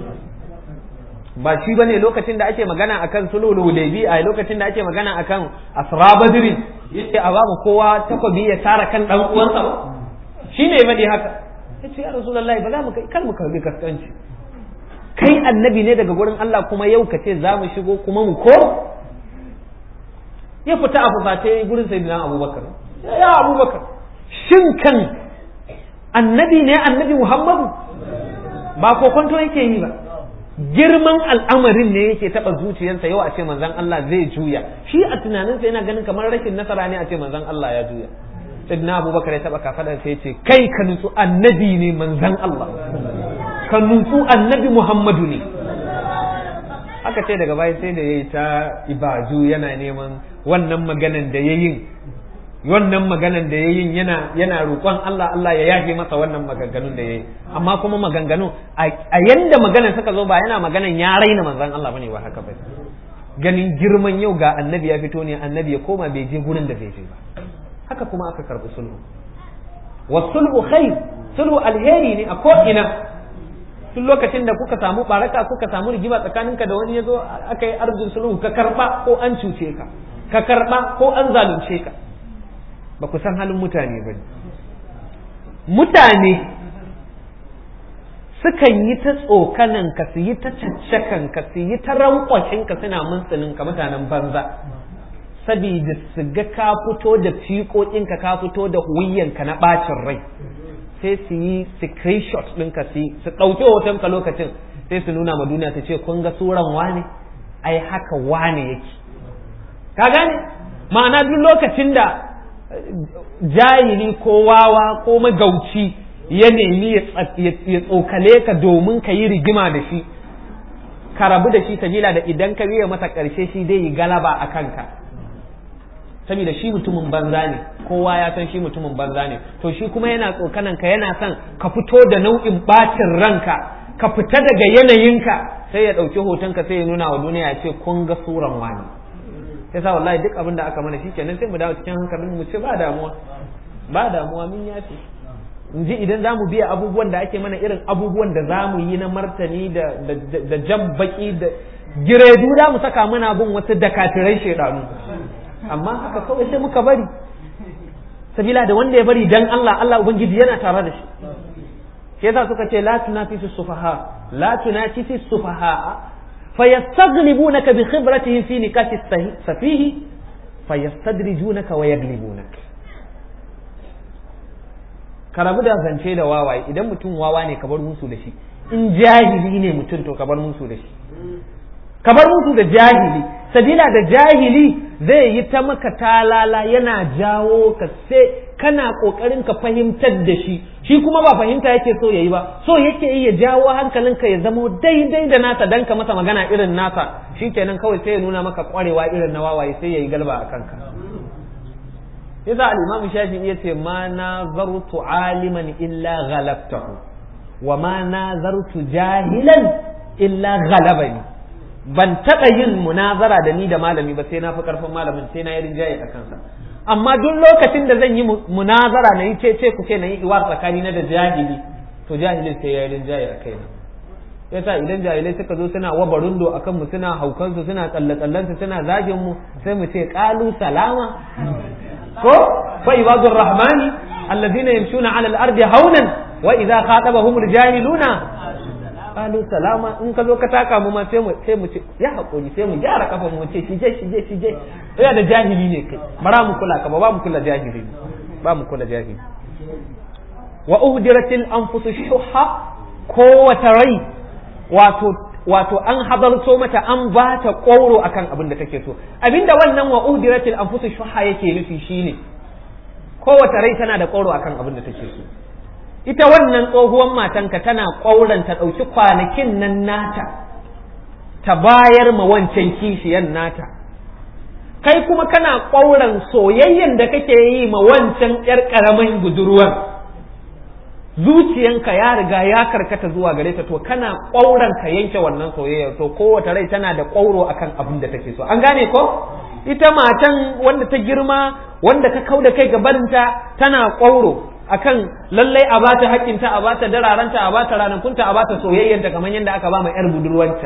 ba shi bane lokacin da ake magana akan sulhul hudaybi a lokacin da ake magana akan asra badri yace a babu kowa takobi ya tara kan dan uwansa ba shi ne bane haka yace ya rasulullahi ba za mu kai kar mu karbi kaskanci kai annabi ne daga gurin Allah kuma yau ka ce za mu shigo kuma mu ko ya fita a fusace gurin sayyidina abubakar ya abubakar shin kan annabi ne annabi muhammadu ba kokonto yake yi ba girman al'amarin ne yake taba zuciyarsa yau a ce manzon Allah zai juya shi a tunaninsa yana ganin kamar rashin nasara ne a ce manzon Allah ya juya sayyidina abubakar ya taba kafadar sai ya ce kai ka nutsu annabi ne manzon Allah ka nutsu annabi muhammadu ne aka ce daga baya sai da yayi ta ibadu yana neman wannan maganan da yayin wannan maganan da yayin yana yana roƙon Allah Allah ya yafe masa wannan maganganun da yayi amma kuma maganganu a yanda maganan suka zo ba yana maganan ya raina manzon Allah bane ba haka ba ganin girman yau ga annabi ya fito ne annabi ya koma bai je gurin da bai je ba haka kuma aka karbi sulhu wa sulhu khair sulhu alheri ne a ko ina tun lokacin da kuka samu baraka kuka samu rigima tsakaninka da wani ya zo aka yi arzikin sulhu ka karba ko an cuce ka ka karba ko an zalunce ka ba ku san halin mutane ba mutane sukan yi ta tsokanan ka su yi ta caccakan ka su yi ta rankwashin ka suna muntsinin ka mutanen banza sabida su ga ka fito da fiƙoƙinka ka fito da wuyanka na ɓacin rai sai su yi screenshot ɗinka su su ɗauki hotonka lokacin sai su nuna ma duniya su ce kun ga suran wane ai haka wane yake ka gane ma'ana duk lokacin da jahili ko wawa ko magauci ya nemi ya tsokale ka domin ka yi rigima da shi ka rabu da shi sabila da idan ka biya masa ƙarshe shi dai yi galaba a kanka saboda shi mutumin banza ne kowa ya san shi mutumin banza ne to shi kuma yana tsokanan ka yana son ka fito da nau'in bacin ranka ka fita daga yanayinka sai ya ɗauki hotonka sai ya nuna wa duniya ya ce kun ga suran wani yasa wallahi duk abin da aka mana shikenan sai mu dawo cikin hankalin mu ce ba damuwa ba damuwa mun yafe in ji idan zamu biya abubuwan da ake mana irin abubuwan da zamu yi na martani da da jan baki da giredu da mu saka muna bin wasu dakatirai shedanu amma haka kawai sai muka bari sabila da wanda ya bari dan Allah Allah ubangiji yana tare da shi shi yasa suka ce la tunafisu sufaha la tunafisu sufaha فيستغلبونك بخبرتهم في نكاح السفيه فيستدرجونك ويغلبونك ka rabu da zance da wawaye idan mutum wawa ne ka bar musu da shi in jahili ne mutum to ka bar musu da shi ka bar musu da jahili sabila da jahili zai yi ta maka talala yana jawo ka sai kana kokarin ka fahimtar da shi shi kuma ba fahimta yake so yayi ba so yake yi ya jawo hankalinka ya zamo daidai da nasa dan ka masa magana irin nasa shikenan kawai sai ya nuna maka kwarewa irin na wawaye sai yayi galba a kanka yasa al-imam shafi'i yace ma nazartu aliman illa ghalabtahu wa ma nazartu jahilan illa ghalabani ban taɓa yin munazara da ni da malami ba sai na fi ƙarfin malamin sai na yi rinjaye a kansa amma duk lokacin da zan yi munazara na yi ce ku ce na yi iwa tsakani na da jahili to jahilin sai ya yi rinjaye a kaina yasa idan jahilai suka zo suna waba rundo a kanmu suna haukansu suna tsalle-tsallensu suna zagin mu sai mu ce ƙalu salama ko fa ibadur rahmani allazina yamshuna ala al-ardi haunan wa idza khatabahum al-jahiluna qalu salama in ka zo ka taka mu ma sai mu sai mu ce ya hakuri sai mu gyara kafan mu ce shije shije shije ya da jahili ne kai bara mu kula ka ba ba mu kula jahili ba mu kula jahili wa uhdiratil anfus shuhha kowace rai wato wato an hadarto mata an ba ta ƙoro akan abin da take so abinda wannan wa uhdiratil anfus shuhha yake nufi shine kowace rai tana da ƙoro akan abin da take so ita wannan tsohuwan matanka tana ƙwauran ta ɗauki kwanakin nan nata ta bayar ma wancan kishiyan nata kai kuma kana ƙwauran soyayyen da kake yi ma wancan ƴar ƙaramin budurwar zuciyanka ya riga ya karkata zuwa gare ta to kana ƙwauran ka yanke wannan soyayya to kowace rai tana da ƙwauro akan abin da take so an gane ko ita matan wanda ta girma wanda ka kau da kai gabarinta tana ƙwauro akan lallai a bata haƙƙinta a bata dararanta a bata ranakunta a bata soyayyanta kamar yadda aka ba ma yar budurwanta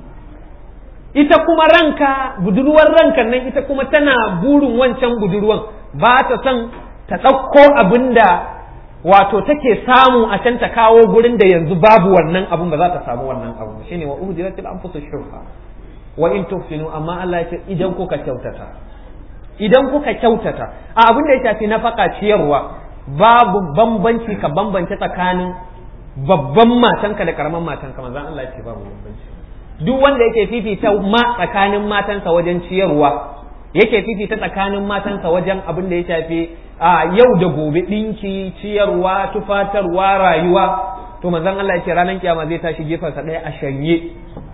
ita kuma ranka budurwar rankan nan ita kuma tana burin wancan budurwan ba ta son ta ɗauko abin da wato take samu a can ta kawo gurin da yanzu babu wannan abun ba za ta samu wannan abu shine wa uhdiratil anfusu shuha wa in tuhsinu amma Allah ya ce idan kuka kyautata idan kuka kyautata a abin da ya shafi nafaka ciyarwa babu bambanci ka bambance tsakanin babban matanka da karaman matanka manzon Allah ya ce babu bambanci duk wanda yake fifita ma tsakanin matansa wajen ciyarwa yake fifita tsakanin matansa wajen abin da ya shafi a yau da gobe ɗinki ciyarwa tufatarwa rayuwa to manzon Allah ya ce ranar kiyama zai tashi gefansa ɗaya a shanye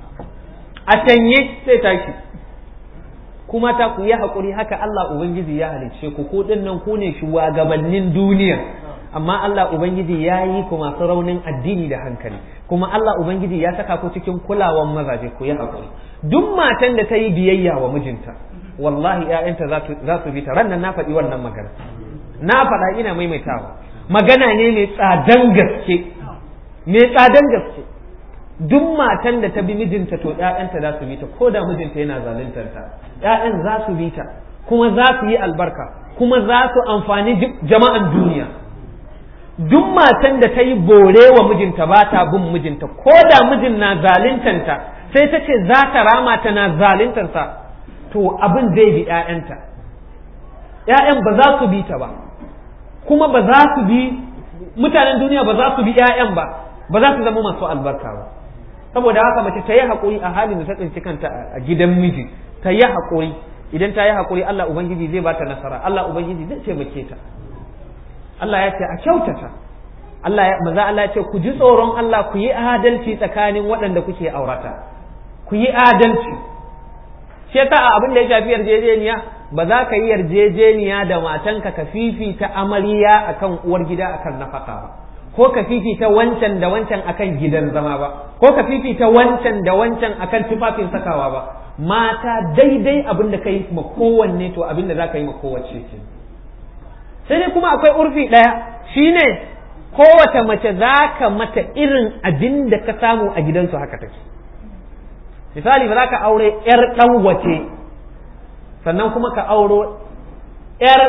a shanye sai tashi kuma ta ku yi haƙuri haka Allah Ubangiji ya halicce ku ko ɗin nan ku ne shugabannin duniya amma Allah Ubangiji ya yi ku masu raunin addini da hankali kuma Allah Ubangiji ya saka ku cikin kulawan mazaje ku yi haƙuri duk matan da ta yi biyayya wa mijinta wallahi ‘ya'yanta za su bi ta ran nan na faɗi wannan magana na faɗa ina maimaitawa magana ne mai tsadan gaske mai tsadan gaske duk matan da ta bi mijinta to ‘ya'yanta za su bi ta ko da mijinta yana zaluntar ta ‘ya'yan za su bi ta kuma za su yi albarka kuma za su amfani jama'an duniya duk matan da ta yi bore wa mijinta ba ta bin mijinta ko da mijin na zaluntanta sai ta ce za ta rama ta na zaluntarsa to abin zai bi ‘ya'yanta ‘ya'yan ba za su bi ta ba kuma ba za su bi mutanen duniya ba za su bi ‘ya'yan ba ba za su zama masu albarka ba saboda haka mace ta yi haƙuri a halin da ta tsinci kanta a gidan miji ta yi haƙuri idan ta yi haƙuri Allah Ubangiji zai ba ta nasara Allah Ubangiji zai taimake ta Allah ya ce a kyautata Allah ya maza Allah ya ce ku ji tsoron Allah ku yi adalci tsakanin waɗanda kuke aurata ku yi adalci shi yasa a abin da ya shafi yarjejeniya ba za ka yi yarjejeniya da matanka ka fifita amarya akan uwar gida akan nafaka ba ko ka fifita wancan da wancan akan gidan zama ba ko ka fifita wancan da wancan akan tufafin sakawa ba mata daidai abin da ka yi ma kowanne to abin da za ka yi ma kowace ce sai dai kuma akwai urfi ɗaya shine kowace mace za ka mata irin abin da ka samu a gidansu haka take misali ba za ka aure 'yar ɗan wace sannan kuma ka auro 'yar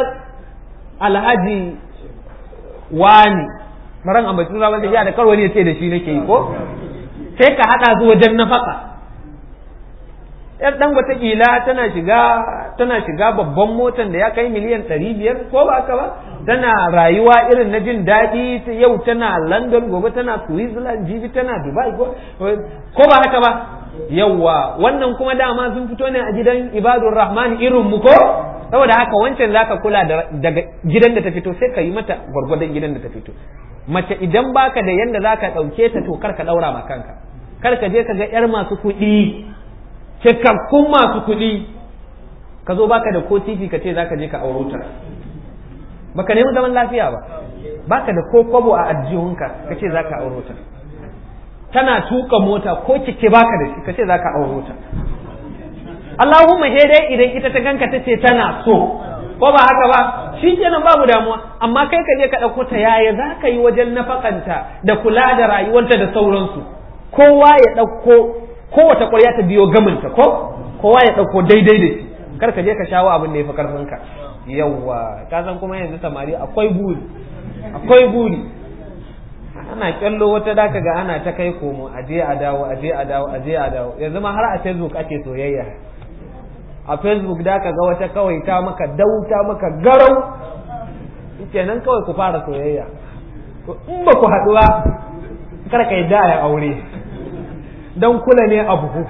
alhaji wani maran ambaci suna wanda ya da karo ne ce da shi nake yi ko sai ka haɗa su wajen nafaka yar dan kila tana shiga tana shiga babban motan da ya kai miliyan ɗari biyar ko ba haka ba tana rayuwa irin na jin daɗi yau tana london gobe tana switzerland jibi tana dubai ko ba haka ba yawwa wannan kuma dama sun fito ne a gidan ibadur rahman irin mu ko saboda haka wancan zaka kula daga gidan da ta fito sai ka yi mata gwargwadon gidan da ta fito mace idan baka da yanda zaka dauke ta to kar ka daura ma kanka kar ka je ka ga yar masu kuɗi cikakkun masu kuɗi ka zo baka da ko titi ka ce zaka je ka auro ta baka nemi zaman lafiya ba baka da ko kwabo a ajihunka ka ce zaka auro ta tana tuka mota ko kike baka da shi ka ce zaka auro ta Allahumma he dai idan ita ta ganka ta ce tana so ko ba haka ba shi kenan babu damuwa amma kai ka je ka ɗauko ta yaya za ka yi wajen nafakanta da kula da rayuwarta da sauransu kowa ya ɗauko kowace ƙwarya ta biyo gaminta ko kowa ya ɗauko daidai da shi kar ka je ka shawo abin da ya fi ƙarfinka yawwa ka san kuma yanzu samari akwai buri akwai buri ana kyallo wata da ga ana ta kai komo aje a dawo aje a dawo aje a dawo yanzu ma har a facebook ake soyayya a facebook da ka ga wata kawai ta maka dauta maka garau kenan kawai ku fara soyayya to in ba ku haɗu ba kar ka yadda ya aure don kula ne a buhu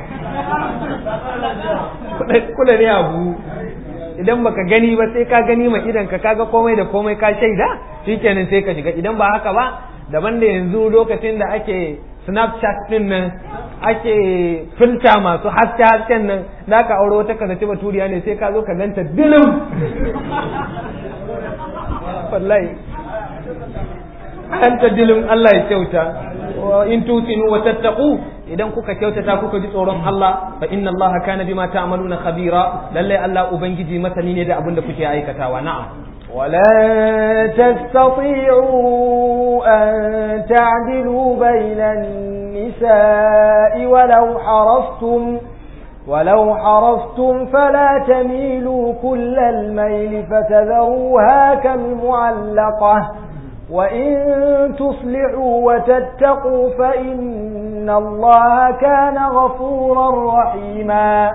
kula ne a buhu idan baka gani ba sai ka gani ma idan ka kaga komai da komai ka shaida shikenan sai ka shiga idan ba haka ba daban da yanzu lokacin da ake snapchat din nan ake filta masu haske hasken nan da ka aure wata ka zaci baturiya ne sai ka zo ka ganta dilim wallahi anta dilim Allah ya kyauta in tusinu wa tattaqu idan kuka kyautata kuka ji tsoron Allah fa inna Allah kana bima ta'maluna khabira lalle Allah ubangiji masani ne da abin da kuke aikatawa na'am ولن تستطيعوا أن تعدلوا بين النساء ولو حرصتم ولو حرصتم فلا تميلوا كل الميل فتذروها كالمعلقة وإن تصلحوا وتتقوا فإن الله كان غفورا رحيما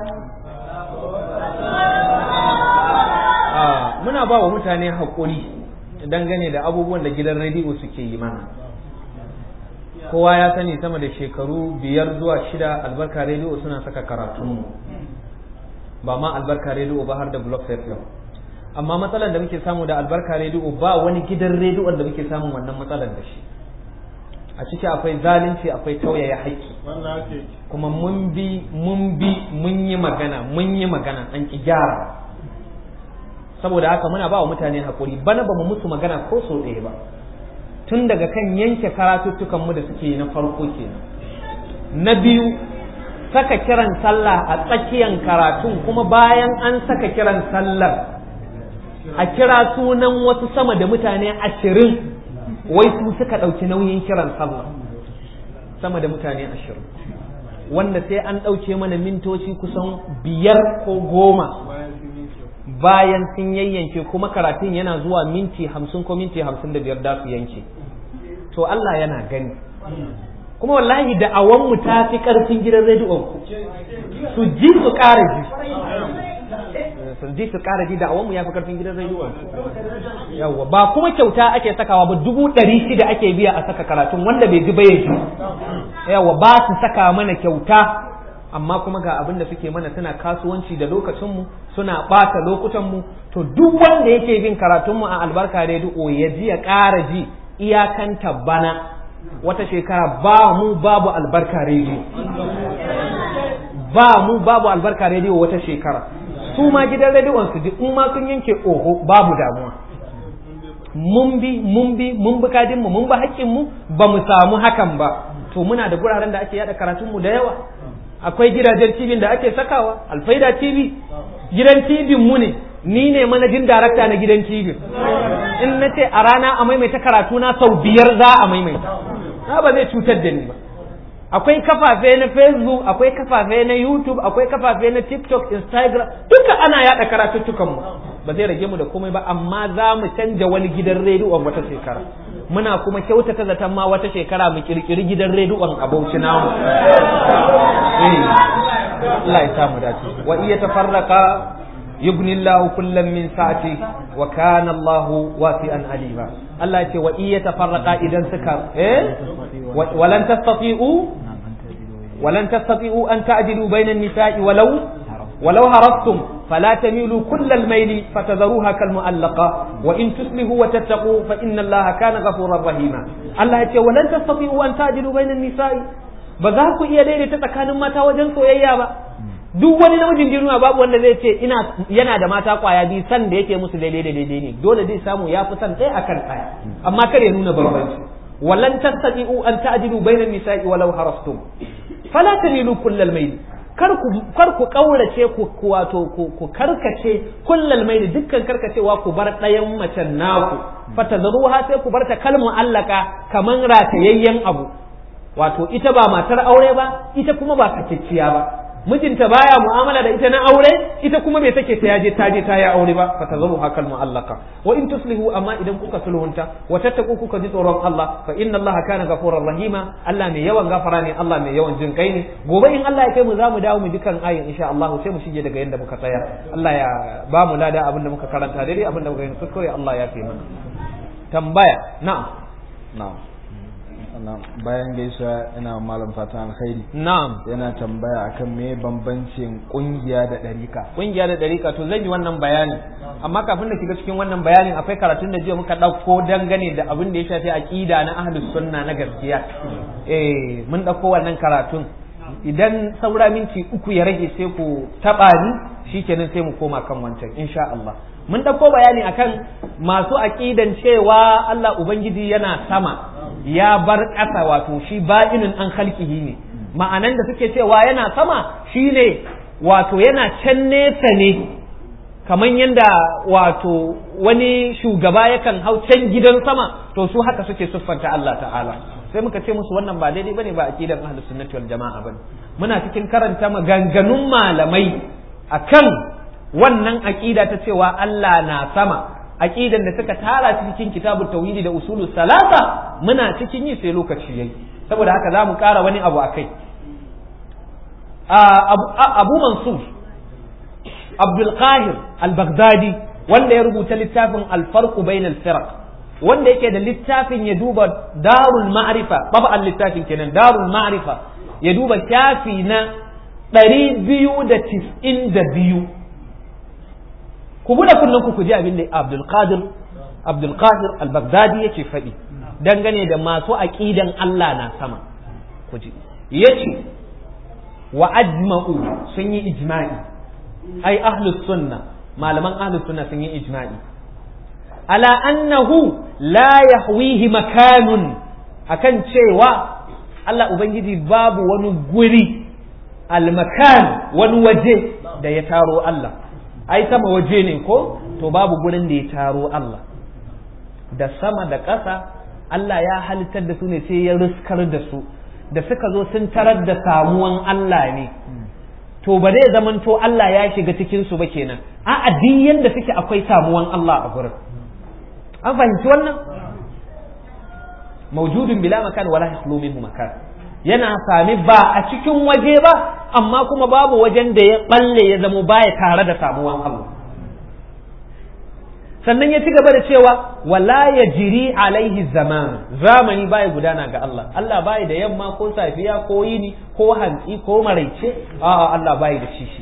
muna ba wa mutane haƙuri dangane da abubuwan da gidan rediyo suke yi mana kowa ya sani sama da shekaru biyar zuwa shida albarka rediyo suna saka karatunmu ba ma albarka rediyo ba har da blog FM amma matsalar da muke samu da albarka rediyo ba wani gidan rediyon da muke samun wannan matsalar da shi a ciki akwai zalunci akwai tauyaya haƙƙi kuma mun bi mun bi mun yi magana mun yi magana an ki gyara saboda haka muna ba wa mutane haƙuri bana ba mu musu magana ko so ɗaya ba tun daga kan yanke karatuttukan mu da suke na farko kenan na biyu saka kiran sallah a tsakiyan karatun kuma bayan an saka kiran sallar a kira sunan wasu sama da mutane ashirin wai su suka ɗauki nauyin kiran sallah sama da mutane ashirin wanda sai an ɗauke mana mintoci kusan biyar ko goma bayan sun yayyanke kuma karatun yana zuwa minti hamsin ko minti hamsin da biyar da su yanke to Allah yana gani kuma wallahi da awon mu ta fi karfin gidan rediyon ku su ji su ƙara ji su ji su ƙara ji da awon mu ya fi karfin gidan rediyon ku yawa ba kuma kyauta ake sakawa ba dubu ɗari shida ake biya a saka karatun wanda bai ji ba ya ji yawa ba su saka mana kyauta amma kuma ga abin da suke mana suna kasuwanci da lokacinmu suna ɓata lokutanmu to duk wanda yake bin karatunmu a albarka rediyo ya ji ya ƙara ji iyakan tabbana wata shekara ba mu babu albarka rediyo ba mu babu albarka rediyo wata shekara su ma gidan rediyon su ji in ma sun yanke oho babu damuwa mun bi mun bi mun bi kadin mu mun bi haƙƙin mu ba mu samu hakan ba to muna da guraren da ake yada karatun mu da yawa akwai gidajen TV da ake sakawa alfaida TV gidan TV mu ne ni ne manajin darakta na gidan TV in na ce a rana a maimaita karatu na sau biyar za a maimaita na ba zai cutar da ni ba akwai kafafe na facebook akwai kafafe na youtube akwai kafafe na tiktok instagram duka ana yada karatuttukan mu ba zai rage mu da komai ba amma za mu canja wani gidan rediyon wata shekara muna kuma kyautata zaton ma wata shekara mu kirkiri gidan rediyon a bauchi namu Allah ya samu dace wa iya tafarraka yubni Allah kullum min sa'ati wa kana Allah wasi'an alima Allah ce wa iya tafarraka idan suka eh walan tastati'u walan tastati'u an ta'dilu bainan nisa'i walau walau harastum فلا تميلوا كل الميل فتذروها كالمؤلقة وإن تصلحوا وتتقوا فإن الله كان غفورا رحيما الله يقول ولن تستطيعوا أن تعدلوا بين النساء بذاكو إيا ليلة تتكانوا ماتا وجن سويا با duk wani namijin duniya babu wanda zai ce ina yana da mata kwaya biyu san da yake musu daidai da daidai ne dole zai samu ya fi san ɗaya akan ɗaya amma kar ya nuna bambanci walan tastati'u an ta'dilu bainan nisa'i walau harastum fala tamilu kullal mayl kar ku ƙaurace ku wato ku karkace kullal mai da dukkan karkacewa ku bar ɗayan macen naku fata zaruha sai ku bar ta kalmu allaka kaman ratayayyen abu wato ita ba matar aure ba ita kuma ba sakicciya ba mijinta baya mu'amala da ita na aure ita kuma bai take ta yaje ta je ta yi aure ba fa tazaru hakal mu'allaka wa in tuslihu amma idan kuka sulhunta wa tattaku kuka ji tsoron Allah fa inna Allah kana ghafurur rahima Allah mai yawan gafara ne Allah mai yawan jin kai ne gobe in Allah ya kai mu za mu dawo mu dukan ayin insha Allah sai mu shige daga yanda muka tsaya Allah ya ba mu lada abin da muka karanta daidai abin da muka yi kuskure Allah ya fi mana tambaya na'am na'am bayan gaisuwa ina malam fatan alkhairi na'am yana tambaya akan me bambancin kungiya da ɗarika kungiya da ɗarika to zan yi wannan bayani amma kafin da shiga cikin wannan bayanin akwai karatun da jiya muka ɗauko dangane da abin da ya shafi aqida na ahlus sunna na gaskiya eh mun ɗauko wannan karatun idan saura minti uku ya rage sai ku taɓa ni shikenan sai mu koma kan wancan insha Allah mun ɗauko bayani akan masu aqidan cewa Allah ubangiji yana sama ya bar ƙasa wato shi ba'inin an halkihi ne ma'anan da suke cewa yana sama shine wato yana can nesa ne kamar yadda wato wani shugaba yakan hau can gidan sama to su haka suke siffanta Allah ta'ala sai muka ce musu wannan ba daidai bane ba aqidan ahlus sunnati wal jama'a bane muna cikin karanta maganganun malamai akan wannan aqida ta cewa Allah na sama aqidan da suka tara cikin kitabut tauhidi da usulu salasa muna cikin yi sai lokaci yayi saboda haka zamu ƙara wani abu akai abu mansur abdul qahir al-baghdadi wanda ya rubuta littafin al-farq bain al-firaq wanda yake da littafin ya duba darul ma'rifa babban littafin kenan darul ma'rifa ya duba shafi na ɗari biyu da tis'in da biyu ku buɗe kullum ku ji abin da Abdul Qadir Abdul Qadir al-Baghdadi yake faɗi dangane da masu aqidan Allah na sama ku ji yace wa ajma'u sun yi ijma'i ai ahlus sunna malaman ahlus sunna sun yi ijma'i ala annahu la yahwihi makanun akan cewa Allah ubangiji babu wani guri al-makan wani waje da ya taro Allah ai sama waje ne ko to babu gurin da ya taro Allah da sama da ƙasa Allah ya halittar da su ne sai ya riskar da su da suka zo sun tarar da samuwan Allah ne to ba zai zaman to Allah ya shiga cikin su ba kenan a addinin da suke akwai samuwan Allah a gurin an fahimci wannan mawjudun bila makan wala yahlu minhu makan yana sami ba a cikin waje ba amma kuma babu wajen da ya balle ya zamo baya tare da samuwan Allah sannan ya ci gaba da cewa wala ya jiri alaihi zaman zamani baya gudana ga Allah Allah baya da yamma ko safiya ko yini ko hantsi ko maraice a'a Allah baya da shi shi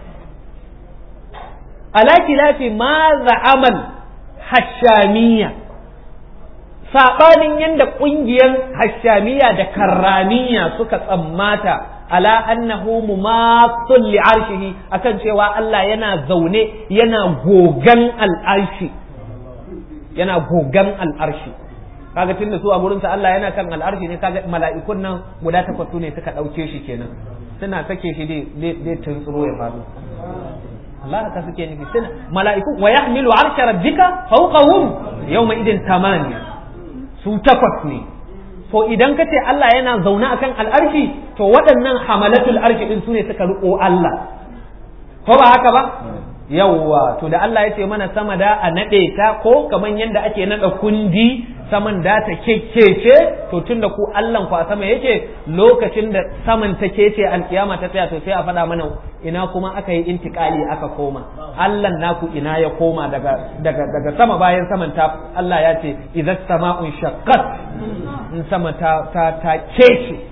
ala kilafi ma za'amal hashamiyya saɓanin yadda ƙungiyar hashamiya da karramiya suka tsammata ala annahu mumasul li arshihi akan cewa Allah yana zaune yana gogan al'arshi yana gogan al'arshi kaga tun da su a gurinsa Allah yana kan al'arshi ne kaga mala'ikun nan guda takwas ne suka ɗauke shi kenan suna sake shi dai tuntsuro ya faɗo Allah haka suke nufi suna mala'iku wa yahmilu arsha rabbika fawqahum yawma idin tamaniya su takwas ne to idan ka ce Allah yana zaune akan al'arshi to waɗannan hamalatul arshi din su ne suka riko Allah ko ba haka ba yawwa to da Allah ya ce mana sama da a naɗe ta ko kamar yadda ake naɗa kundi saman da ta kekkece to tun da ku Allah ku a sama yake lokacin da saman ta kece alkiyama ta tsaya to sai a faɗa mana ina kuma aka yi intikali aka koma Allah naku ina ya koma daga daga daga sama bayan saman ta Allah ya ce idza sama'un shaqqat in sama ta ta ta kece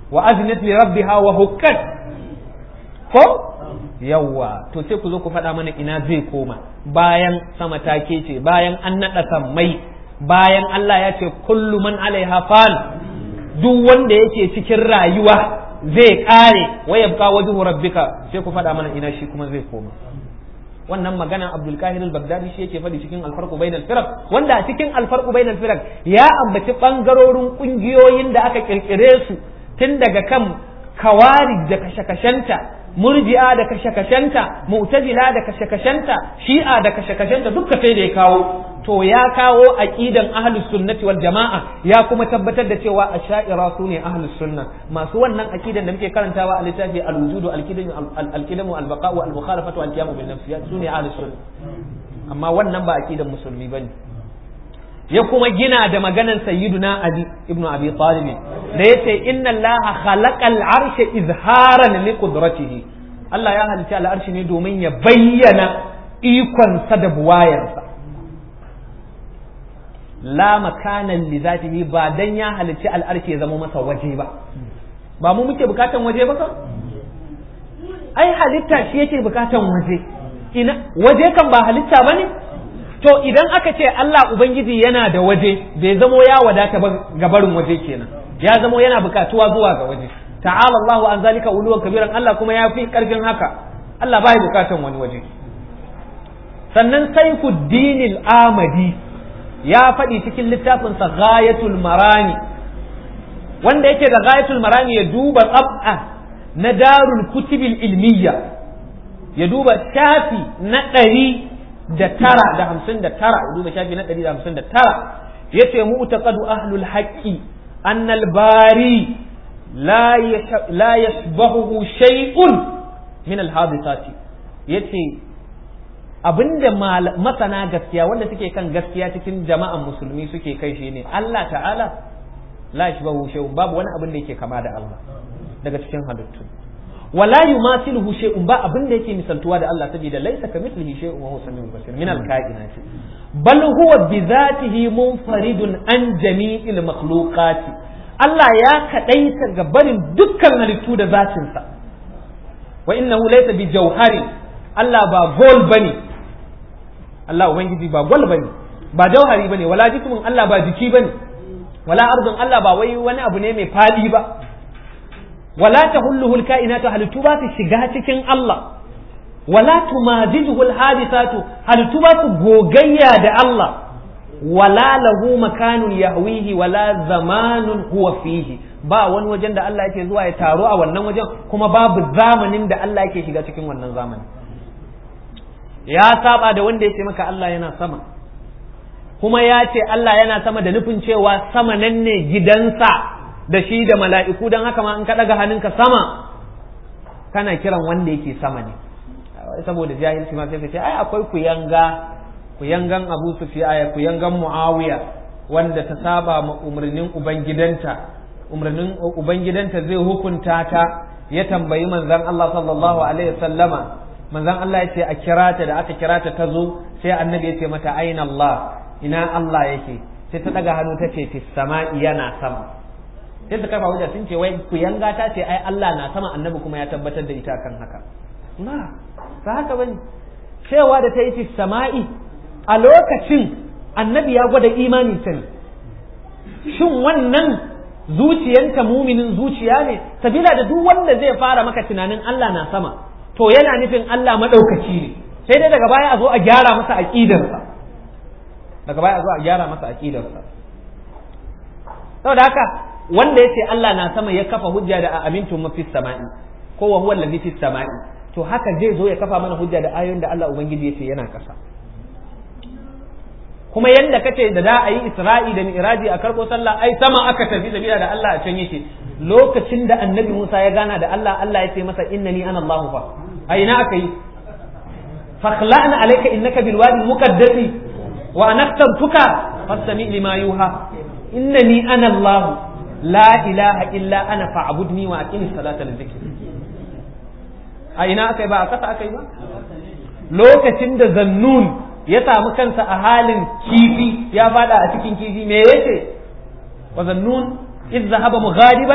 wa aznat li rabbiha wa hukkat ko yawwa to sai ku zo ku faɗa mana ina zai koma bayan sama ta ce bayan an naɗa sammai bayan Allah ya ce kullu man alaiha fan duk wanda yake cikin rayuwa zai kare wa yabqa wajhu rabbika sai ku faɗa mana ina shi kuma zai koma wannan magana Abdul Kahir al-Baghdadi shi yake faɗi cikin al-farqu bainal firaq wanda a cikin al-farqu bainal firaq ya ambaci bangarorin kungiyoyin da aka kirkire su tun daga kan kawari da kashe-kashenta murji'a da kashe-kashenta mu'tazila da kashe-kashenta shi'a da kashe-kashenta duka sai da ya kawo to ya kawo aqidan ahlus sunnati wal jama'a ya kuma tabbatar da cewa asha'ira su ne ahlus sunna masu wannan aqidan da muke karantawa a littafi al-wujudu al-qidamu al-qidamu al-baqa'u al-mukhalafatu al-qiyamu bin nafsiyat su ne ahlus sunna amma wannan ba aqidan musulmi bane ya kuma gina da maganan sayyiduna Ali ibn Abi Talib da yace inna Allah khalaqal arsha izharan li qudratihi Allah ya halitta al'arshi ne domin ya bayyana ikon sa da buwayarsa la makanan li zatihi ba dan ya halitta al'arshi ya zama masa waje ba ba mu muke bukatan waje ba ka ai halitta shi yake bukatan waje ina waje kan ba halitta bane to idan aka ce Allah Ubangiji yana da waje bai zamo ya wadata ba ga barin waje kenan ya zamo yana bukatuwa zuwa ga waje ta'ala Allahu an zalika uluwan kabiran Allah kuma ya fi karfin haka Allah bai bukatan wani waje sannan Saifuddin al-Amadi ya faɗi cikin littafin sa Ghayatul Marani wanda yake da Ghayatul Marani ya duba tsab'a na Darul Kutubil Ilmiyya ya duba shafi na ɗari da tara da hamsin da tara duba shafi na ɗari da hamsin da tara ya ce mu'taqadu ahlul haqqi annal bari la yashbahu shay'un min al hadithati yace abinda masana gaskiya wanda suke kan gaskiya cikin jama'an musulmi suke kai shi ne Allah ta'ala la yashbahu shay'un babu wani abin da yake kama da Allah daga cikin halittu wala yumasiluhu shay'un ba abin da yake misaltuwa da Allah saboda laysa kamithlihi shay'un wa huwa samiul basir min al-kainat bal huwa bi dhatihi munfaridun an jami'il makhluqat Allah ya kadaita ga barin dukkan halittu da zatin sa wa innahu laysa bi jawhari Allah ba gol bane Allah ubangiji ba gol bane ba jauhari bane wala jismun Allah ba jiki bane wala ardun Allah ba wai wani abu ne mai fadi ba wala tahulluhu alkainatu halittu ba su shiga cikin Allah wala tumajijuhu alhadithatu halittu ba su gogayya da Allah wala lahu makanun yahwihi wala zamanun huwa fihi ba wani wajen da Allah yake zuwa ya taro a wannan wajen kuma babu zamanin da Allah yake shiga cikin wannan zamanin ya saba da wanda yake maka Allah yana sama kuma ya ce Allah yana sama da nufin cewa sama nan ne gidansa da shi da mala'iku don haka ma in ka ɗaga hannunka sama kana kiran wanda yake sama ne saboda jahilci ma sai ka ce ai akwai kuyanga kuyangan Abu Sufyan kuyangan Muawiya wanda ta saba ma umarnin ubangidanta umarnin ubangidanta zai hukunta ta ya tambayi manzon Allah sallallahu alaihi wasallama manzon Allah ya ce a kira ta da aka kira ta ta zo sai annabi ya ce mata aina Allah ina Allah yake sai ta daga hannu ta ce fis sama'i yana sama sai ta kafa hujja sun ce wai ku yanga ta ce ai Allah na sama annabi kuma ya tabbatar da ita kan haka na ba haka bane cewa da ta yi fis sama'i a lokacin annabi ya gwada imanin ta ne shin wannan zuciyanta muminin zuciya ne sabila da duk wanda zai fara maka tunanin Allah na sama to yana nufin Allah maɗaukaci ne sai dai daga baya a zo a gyara masa aƙidarsa daga baya a zo a gyara masa aƙidarsa saboda haka wanda yace Allah na sama ya kafa hujja da amintu mafi sama'i ko wa huwa allazi fis sama'i to haka zai zo ya kafa mana hujja da ayoyin da Allah ubangiji yace yana kasa kuma yanda kace da da a yi isra'i da mi'raji a karko sallah ai sama aka tafi sabila da Allah a can yake lokacin da annabi Musa ya gana da Allah Allah ya ce masa innani ana Allahu fa a ina aka yi fakhla'na alayka innaka bil wadi muqaddasi wa anaqtabtuka fastami lima yuha innani ana Allah la ilaha illa ana fa'budni wa aqimi salata li dhikri a ina aka yi ba a kasa aka yi ba lokacin da zannun ya samu kansa a halin kifi ya fada a cikin kifi me yace wa zannun إذ ذهب مغاضبا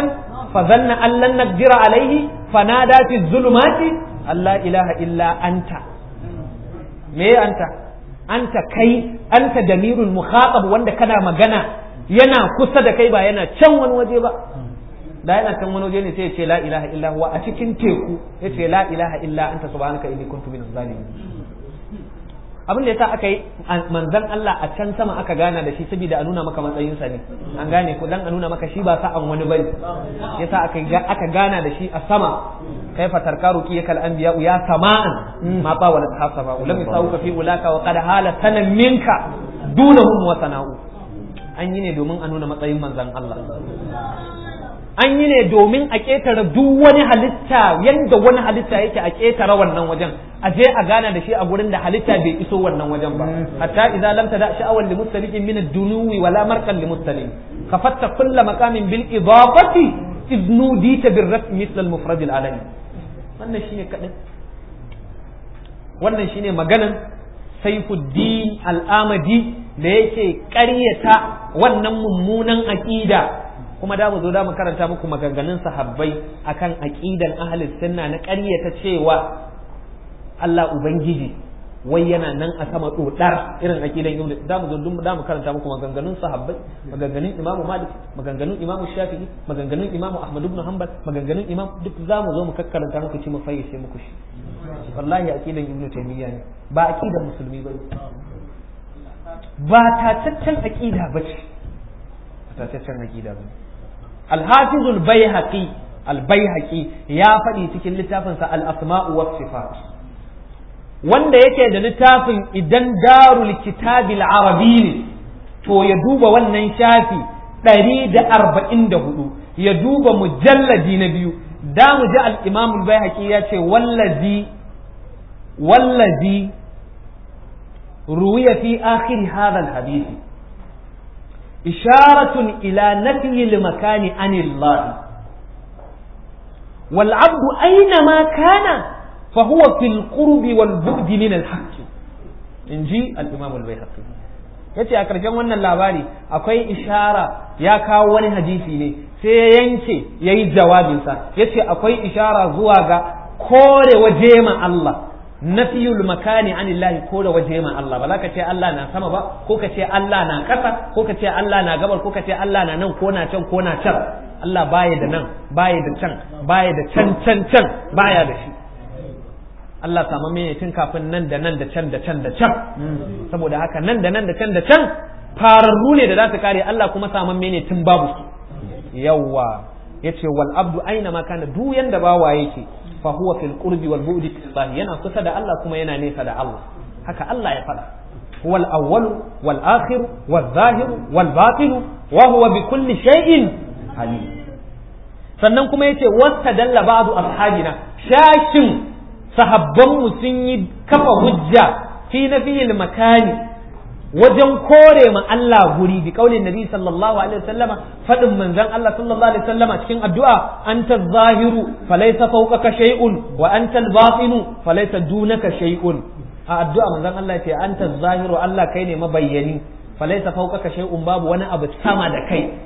fa zanna an lan naqdira alaihi fanada fi zulumati alla ilaha illa anta me anta anta kai anta damirul mukhatab wanda kana magana yana kusa da kai ba yana can wani waje ba da yana can wani waje ne sai ya ce la ilaha illa huwa a cikin teku ya ce la ilaha illa anta subhanaka inni kuntu minaz zalimin abin da yasa aka yi manzon Allah a can sama aka gana da shi saboda a nuna maka matsayinsa ne an gane ko dan a nuna maka shi ba sa'an wani bane yasa aka aka gana da shi a sama kaifa tarkaru ki yakal anbiya ya sama'an ma ba wala hasaba lam yasawuka fi ulaka wa qad hala sanan minka dunahum wa sana'u an yi ne domin a nuna matsayin manzon Allah an yi ne domin a ƙetare duk wani halitta yadda wani halitta yake a ƙetare wannan wajen a je a gana da shi a gurin da halitta bai iso wannan wajen ba hatta idza lam tada sha'awan li mustaliqin min ad-dunuwi wala marqan li mustalim kafatta kull maqamin bil idafati idnu dita bir raf misl al mufrad al alami wannan shine kadai wannan shine maganan Saifuddin al-Amadi da yake ƙaryata wannan mummunan aqida kuma da mu zo da mu karanta muku maganganun sahabbai akan aqidan ahlus sunna na ƙaryata cewa Allah ubangiji wai yana nan a sama dodar irin aqidan ibnu da mu zo da mu karanta muku maganganun sahabbai maganganun imamu malik maganganun imamu shafi'i maganganun imamu ahmad ibn hanbal maganganun imam duk za mu zo mu kakkaranta muku ci mu fayyace muku shi wallahi aqidan ibnu taymiya ne ba aqidan musulmi bane ba tataccen aqida bace tataccen aqida bane الحافظ البيهقي البيهقي ya faɗi cikin littafinsa al-asma'u was sifat wanda yake da littafin idan darul kitabil arabi ne to ya duba wannan shafi ɗari da arba'in da hudu ya duba mujalladi na biyu da mu ji al-imam al-baihaqi ya ce wallazi wallazi ruwiya fi akhir hadha al-hadith إشارة إلى نفي المكان عن الله والعبد أينما كان فهو في القرب والبعد من الحق إنجي الإمام البيهقي yace a ƙarshen wannan labari akwai ishara ya kawo wani hadisi ne sai ya yanke ya yi jawabinsa ya ce akwai ishara zuwa ga kore waje ma Allah nafiyul makani anillahi ko da waje ma Allah ba za ka ce Allah na sama ba ko ka ce Allah na ƙasa ko ka ce Allah na gabar ko ka ce Allah na nan ko na can ko na can Allah baya da nan baya da can baya da can can can baya da shi Allah samu mene tun kafin nan da nan da can da can da can saboda haka nan da nan da can da can fararru ne da za su kare Allah kuma samu mene tun babu su yawwa yace wal abdu aina ma kana duk yanda bawa yake fa huwa fil qurbi wal bu'di fillah yana kusa da Allah kuma yana nesa da Allah haka Allah ya faɗa huwa al awwal wal akhir wal zahir wal batin wa huwa bi kulli shay'in alim sannan kuma yace wastadalla ba'du ashabina shashin sahabban mu sun yi kafa hujja fi nafiyil makani wajen kore ma Allah guri bi kaulin nabi sallallahu alaihi wasallama fadin manzon Allah sallallahu alaihi wasallama cikin addu'a anta zahiru falaysa fawqaka shay'un wa anta al-batinu falaysa dunaka shay'un a addu'a manzon Allah ce anta zahiru Allah kai ne mabayyani falaysa fawqaka shay'un babu wani abu sama da kai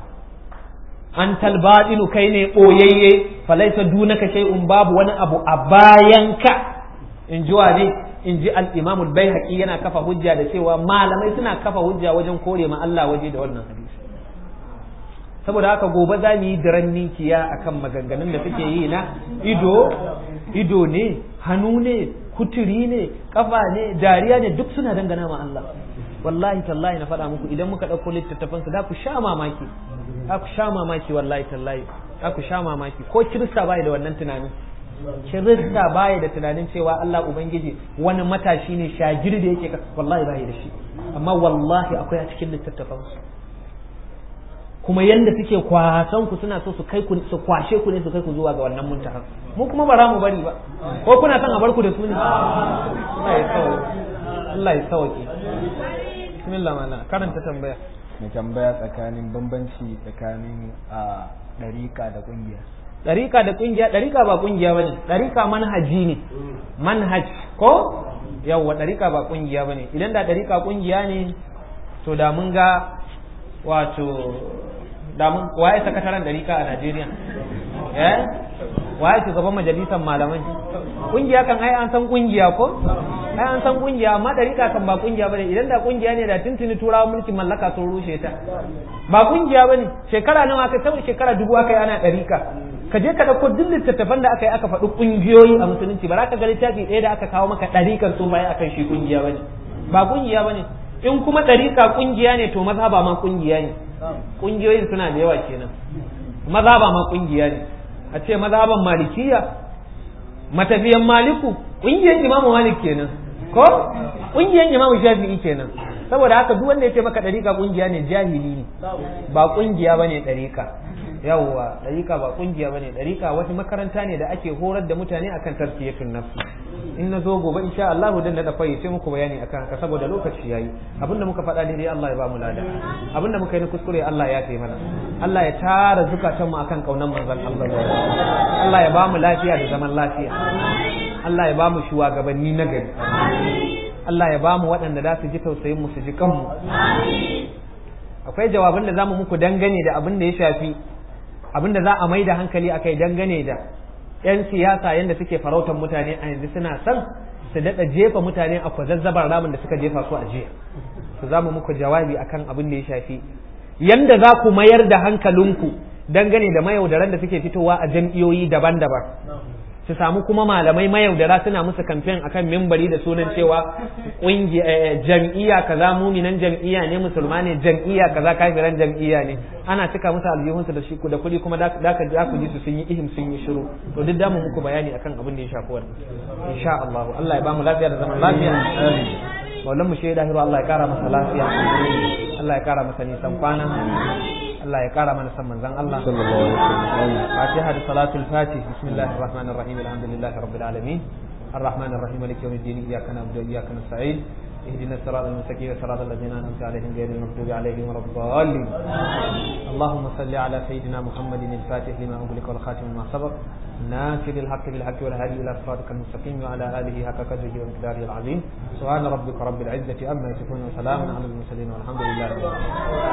anta al-batinu kai ne boyayye falaysa dunaka shay'un babu wani abu a bayanka in ji wa ne in ji al-imam al-baihaqi yana kafa hujja da cewa malamai suna kafa hujja wajen kore ma Allah waje da wannan hadisi saboda haka gobe za mu yi daren ninkiya akan maganganun da suke yi na ido ido ne hannu ne kuturi ne kafa ne dariya ne duk suna dangana ma Allah wallahi tallahi na faɗa muku idan muka ɗauko littattafan su da ku sha mamaki da ku sha mamaki wallahi tallahi da ku sha mamaki ko kirista bai da wannan tunanin kirista baya da tunanin cewa Allah Ubangiji wani matashi ne shagir da yake wallahi baya da shi amma wallahi akwai a cikin littattafan kuma yanda suke kwasan ku suna so su kai ku su kwashe ku ne su kai ku zuwa ga wannan muntaha mu kuma ba za mu bari ba ko kuna son a bar ku da su ne Allah ya sauke Allah ya sauke bismillah mana karanta tambaya mai tambaya tsakanin bambanci tsakanin a ɗarika da ƙungiya ɗarika da ƙungiya ɗarika ba ƙungiya ba ne ɗarika manhaji ne manhaj ko yawwa ɗarika ba ƙungiya ba ne idan da ɗarika ƙungiya ne to da mun ga wato damun waye sakataren dariƙa a Najeriya eh waye shugaban majalisar malamai kungiya kan ai an san kungiya ko ai an san kungiya amma dariƙa kan ba kungiya bane idan da kungiya ne da tuntuni turawa mulkin mallaka sun rushe ta ba kungiya bane shekara nawa aka sau shekara dubu aka yi ana dariƙa ka je ka dauko duk littattafan da aka yi aka faɗi kungiyoyi a musulunci ba za ka ga littafi ɗaya da aka kawo maka ɗariƙar sun baya akan shi kungiya bane ba kungiya bane in kuma ɗariƙa kungiya ne to maza ba ma kungiya ne kungiyoyin suna da yawa kenan maza ba ma kungiya ne a ce mazhaban malikiya matafiyan maliku kungiyan imamu malik kenan ko kungiyan imamu shafi'i kenan saboda haka duk wanda ya ce maka dariƙa kungiya ne jahili ne ba kungiya bane dariƙa yawwa dariƙa ba kungiya bane dariƙa wata makaranta ne da ake horar da mutane akan tarbiyatun nafsi in na zo gobe insha Allah dan da fayyace muku bayani akan haka saboda lokaci yayi abinda muka faɗa daidai Allah ya ba mu lada abinda muka yi na kuskure Allah ya tayi mana Allah ya tara zukatan mu akan kaunan manzon Allah Allah ya ba mu lafiya da zaman lafiya Allah ya ba mu shugabanni na gari Allah ya ba mu waɗanda za su ji tausayin mu su ji kanmu akwai jawaban da zamu muku dangane da abin da ya shafi abin da za a mai da hankali akai dangane da 'yan siyasa yadda suke farautar mutane a yanzu suna son su daɗa jefa mutane a kwazazzabar ramin da suka jefa su a jiya su za mu muku jawabi akan abin da ya shafi yanda za ku mayar da hankalinku dangane da mayaudaran da suke fitowa a jam'iyoyi daban-daban su samu kuma malamai mayaudara suna musu kamfen akan mimbari da sunan cewa jam'iyya kaza muminan jam'iyya ne musulma ne jam'iyya kaza kafiran jam'iyya ne ana cika musu aljihunsu da shi da kuɗi kuma da ka da ku ji su sun yi ihim sun yi shiru to duk damu muku bayani akan abin da ya shafi wannan insha Allah Allah ya ba mu lafiya da zaman lafiya maulan mu shaida hiru Allah ya kara masa lafiya Allah ya kara masa nisan kwana Allah ya kara mana san manzon Allah sallallahu alaihi wasallam Fatiha da salatul Fatih bismillahir rahmanir rahim alhamdulillahi rabbil alamin الرحمن الرحيم مالك يوم الدين اياك نعبد واياك نستعين اهدنا الصراط المستقيم صراط الذين انعمت عليهم غير المغضوب عليهم ولا الضالين اللهم صل على سيدنا محمد الفاتح لما اغلق والخاتم لما سبق ناصر الحق بالحق والهادي الى صراطك المستقيم وعلى اله حق قدره ومقداره العظيم سبحان ربك رب العزه عما يصفون وسلام على المرسلين والحمد لله رب العالمين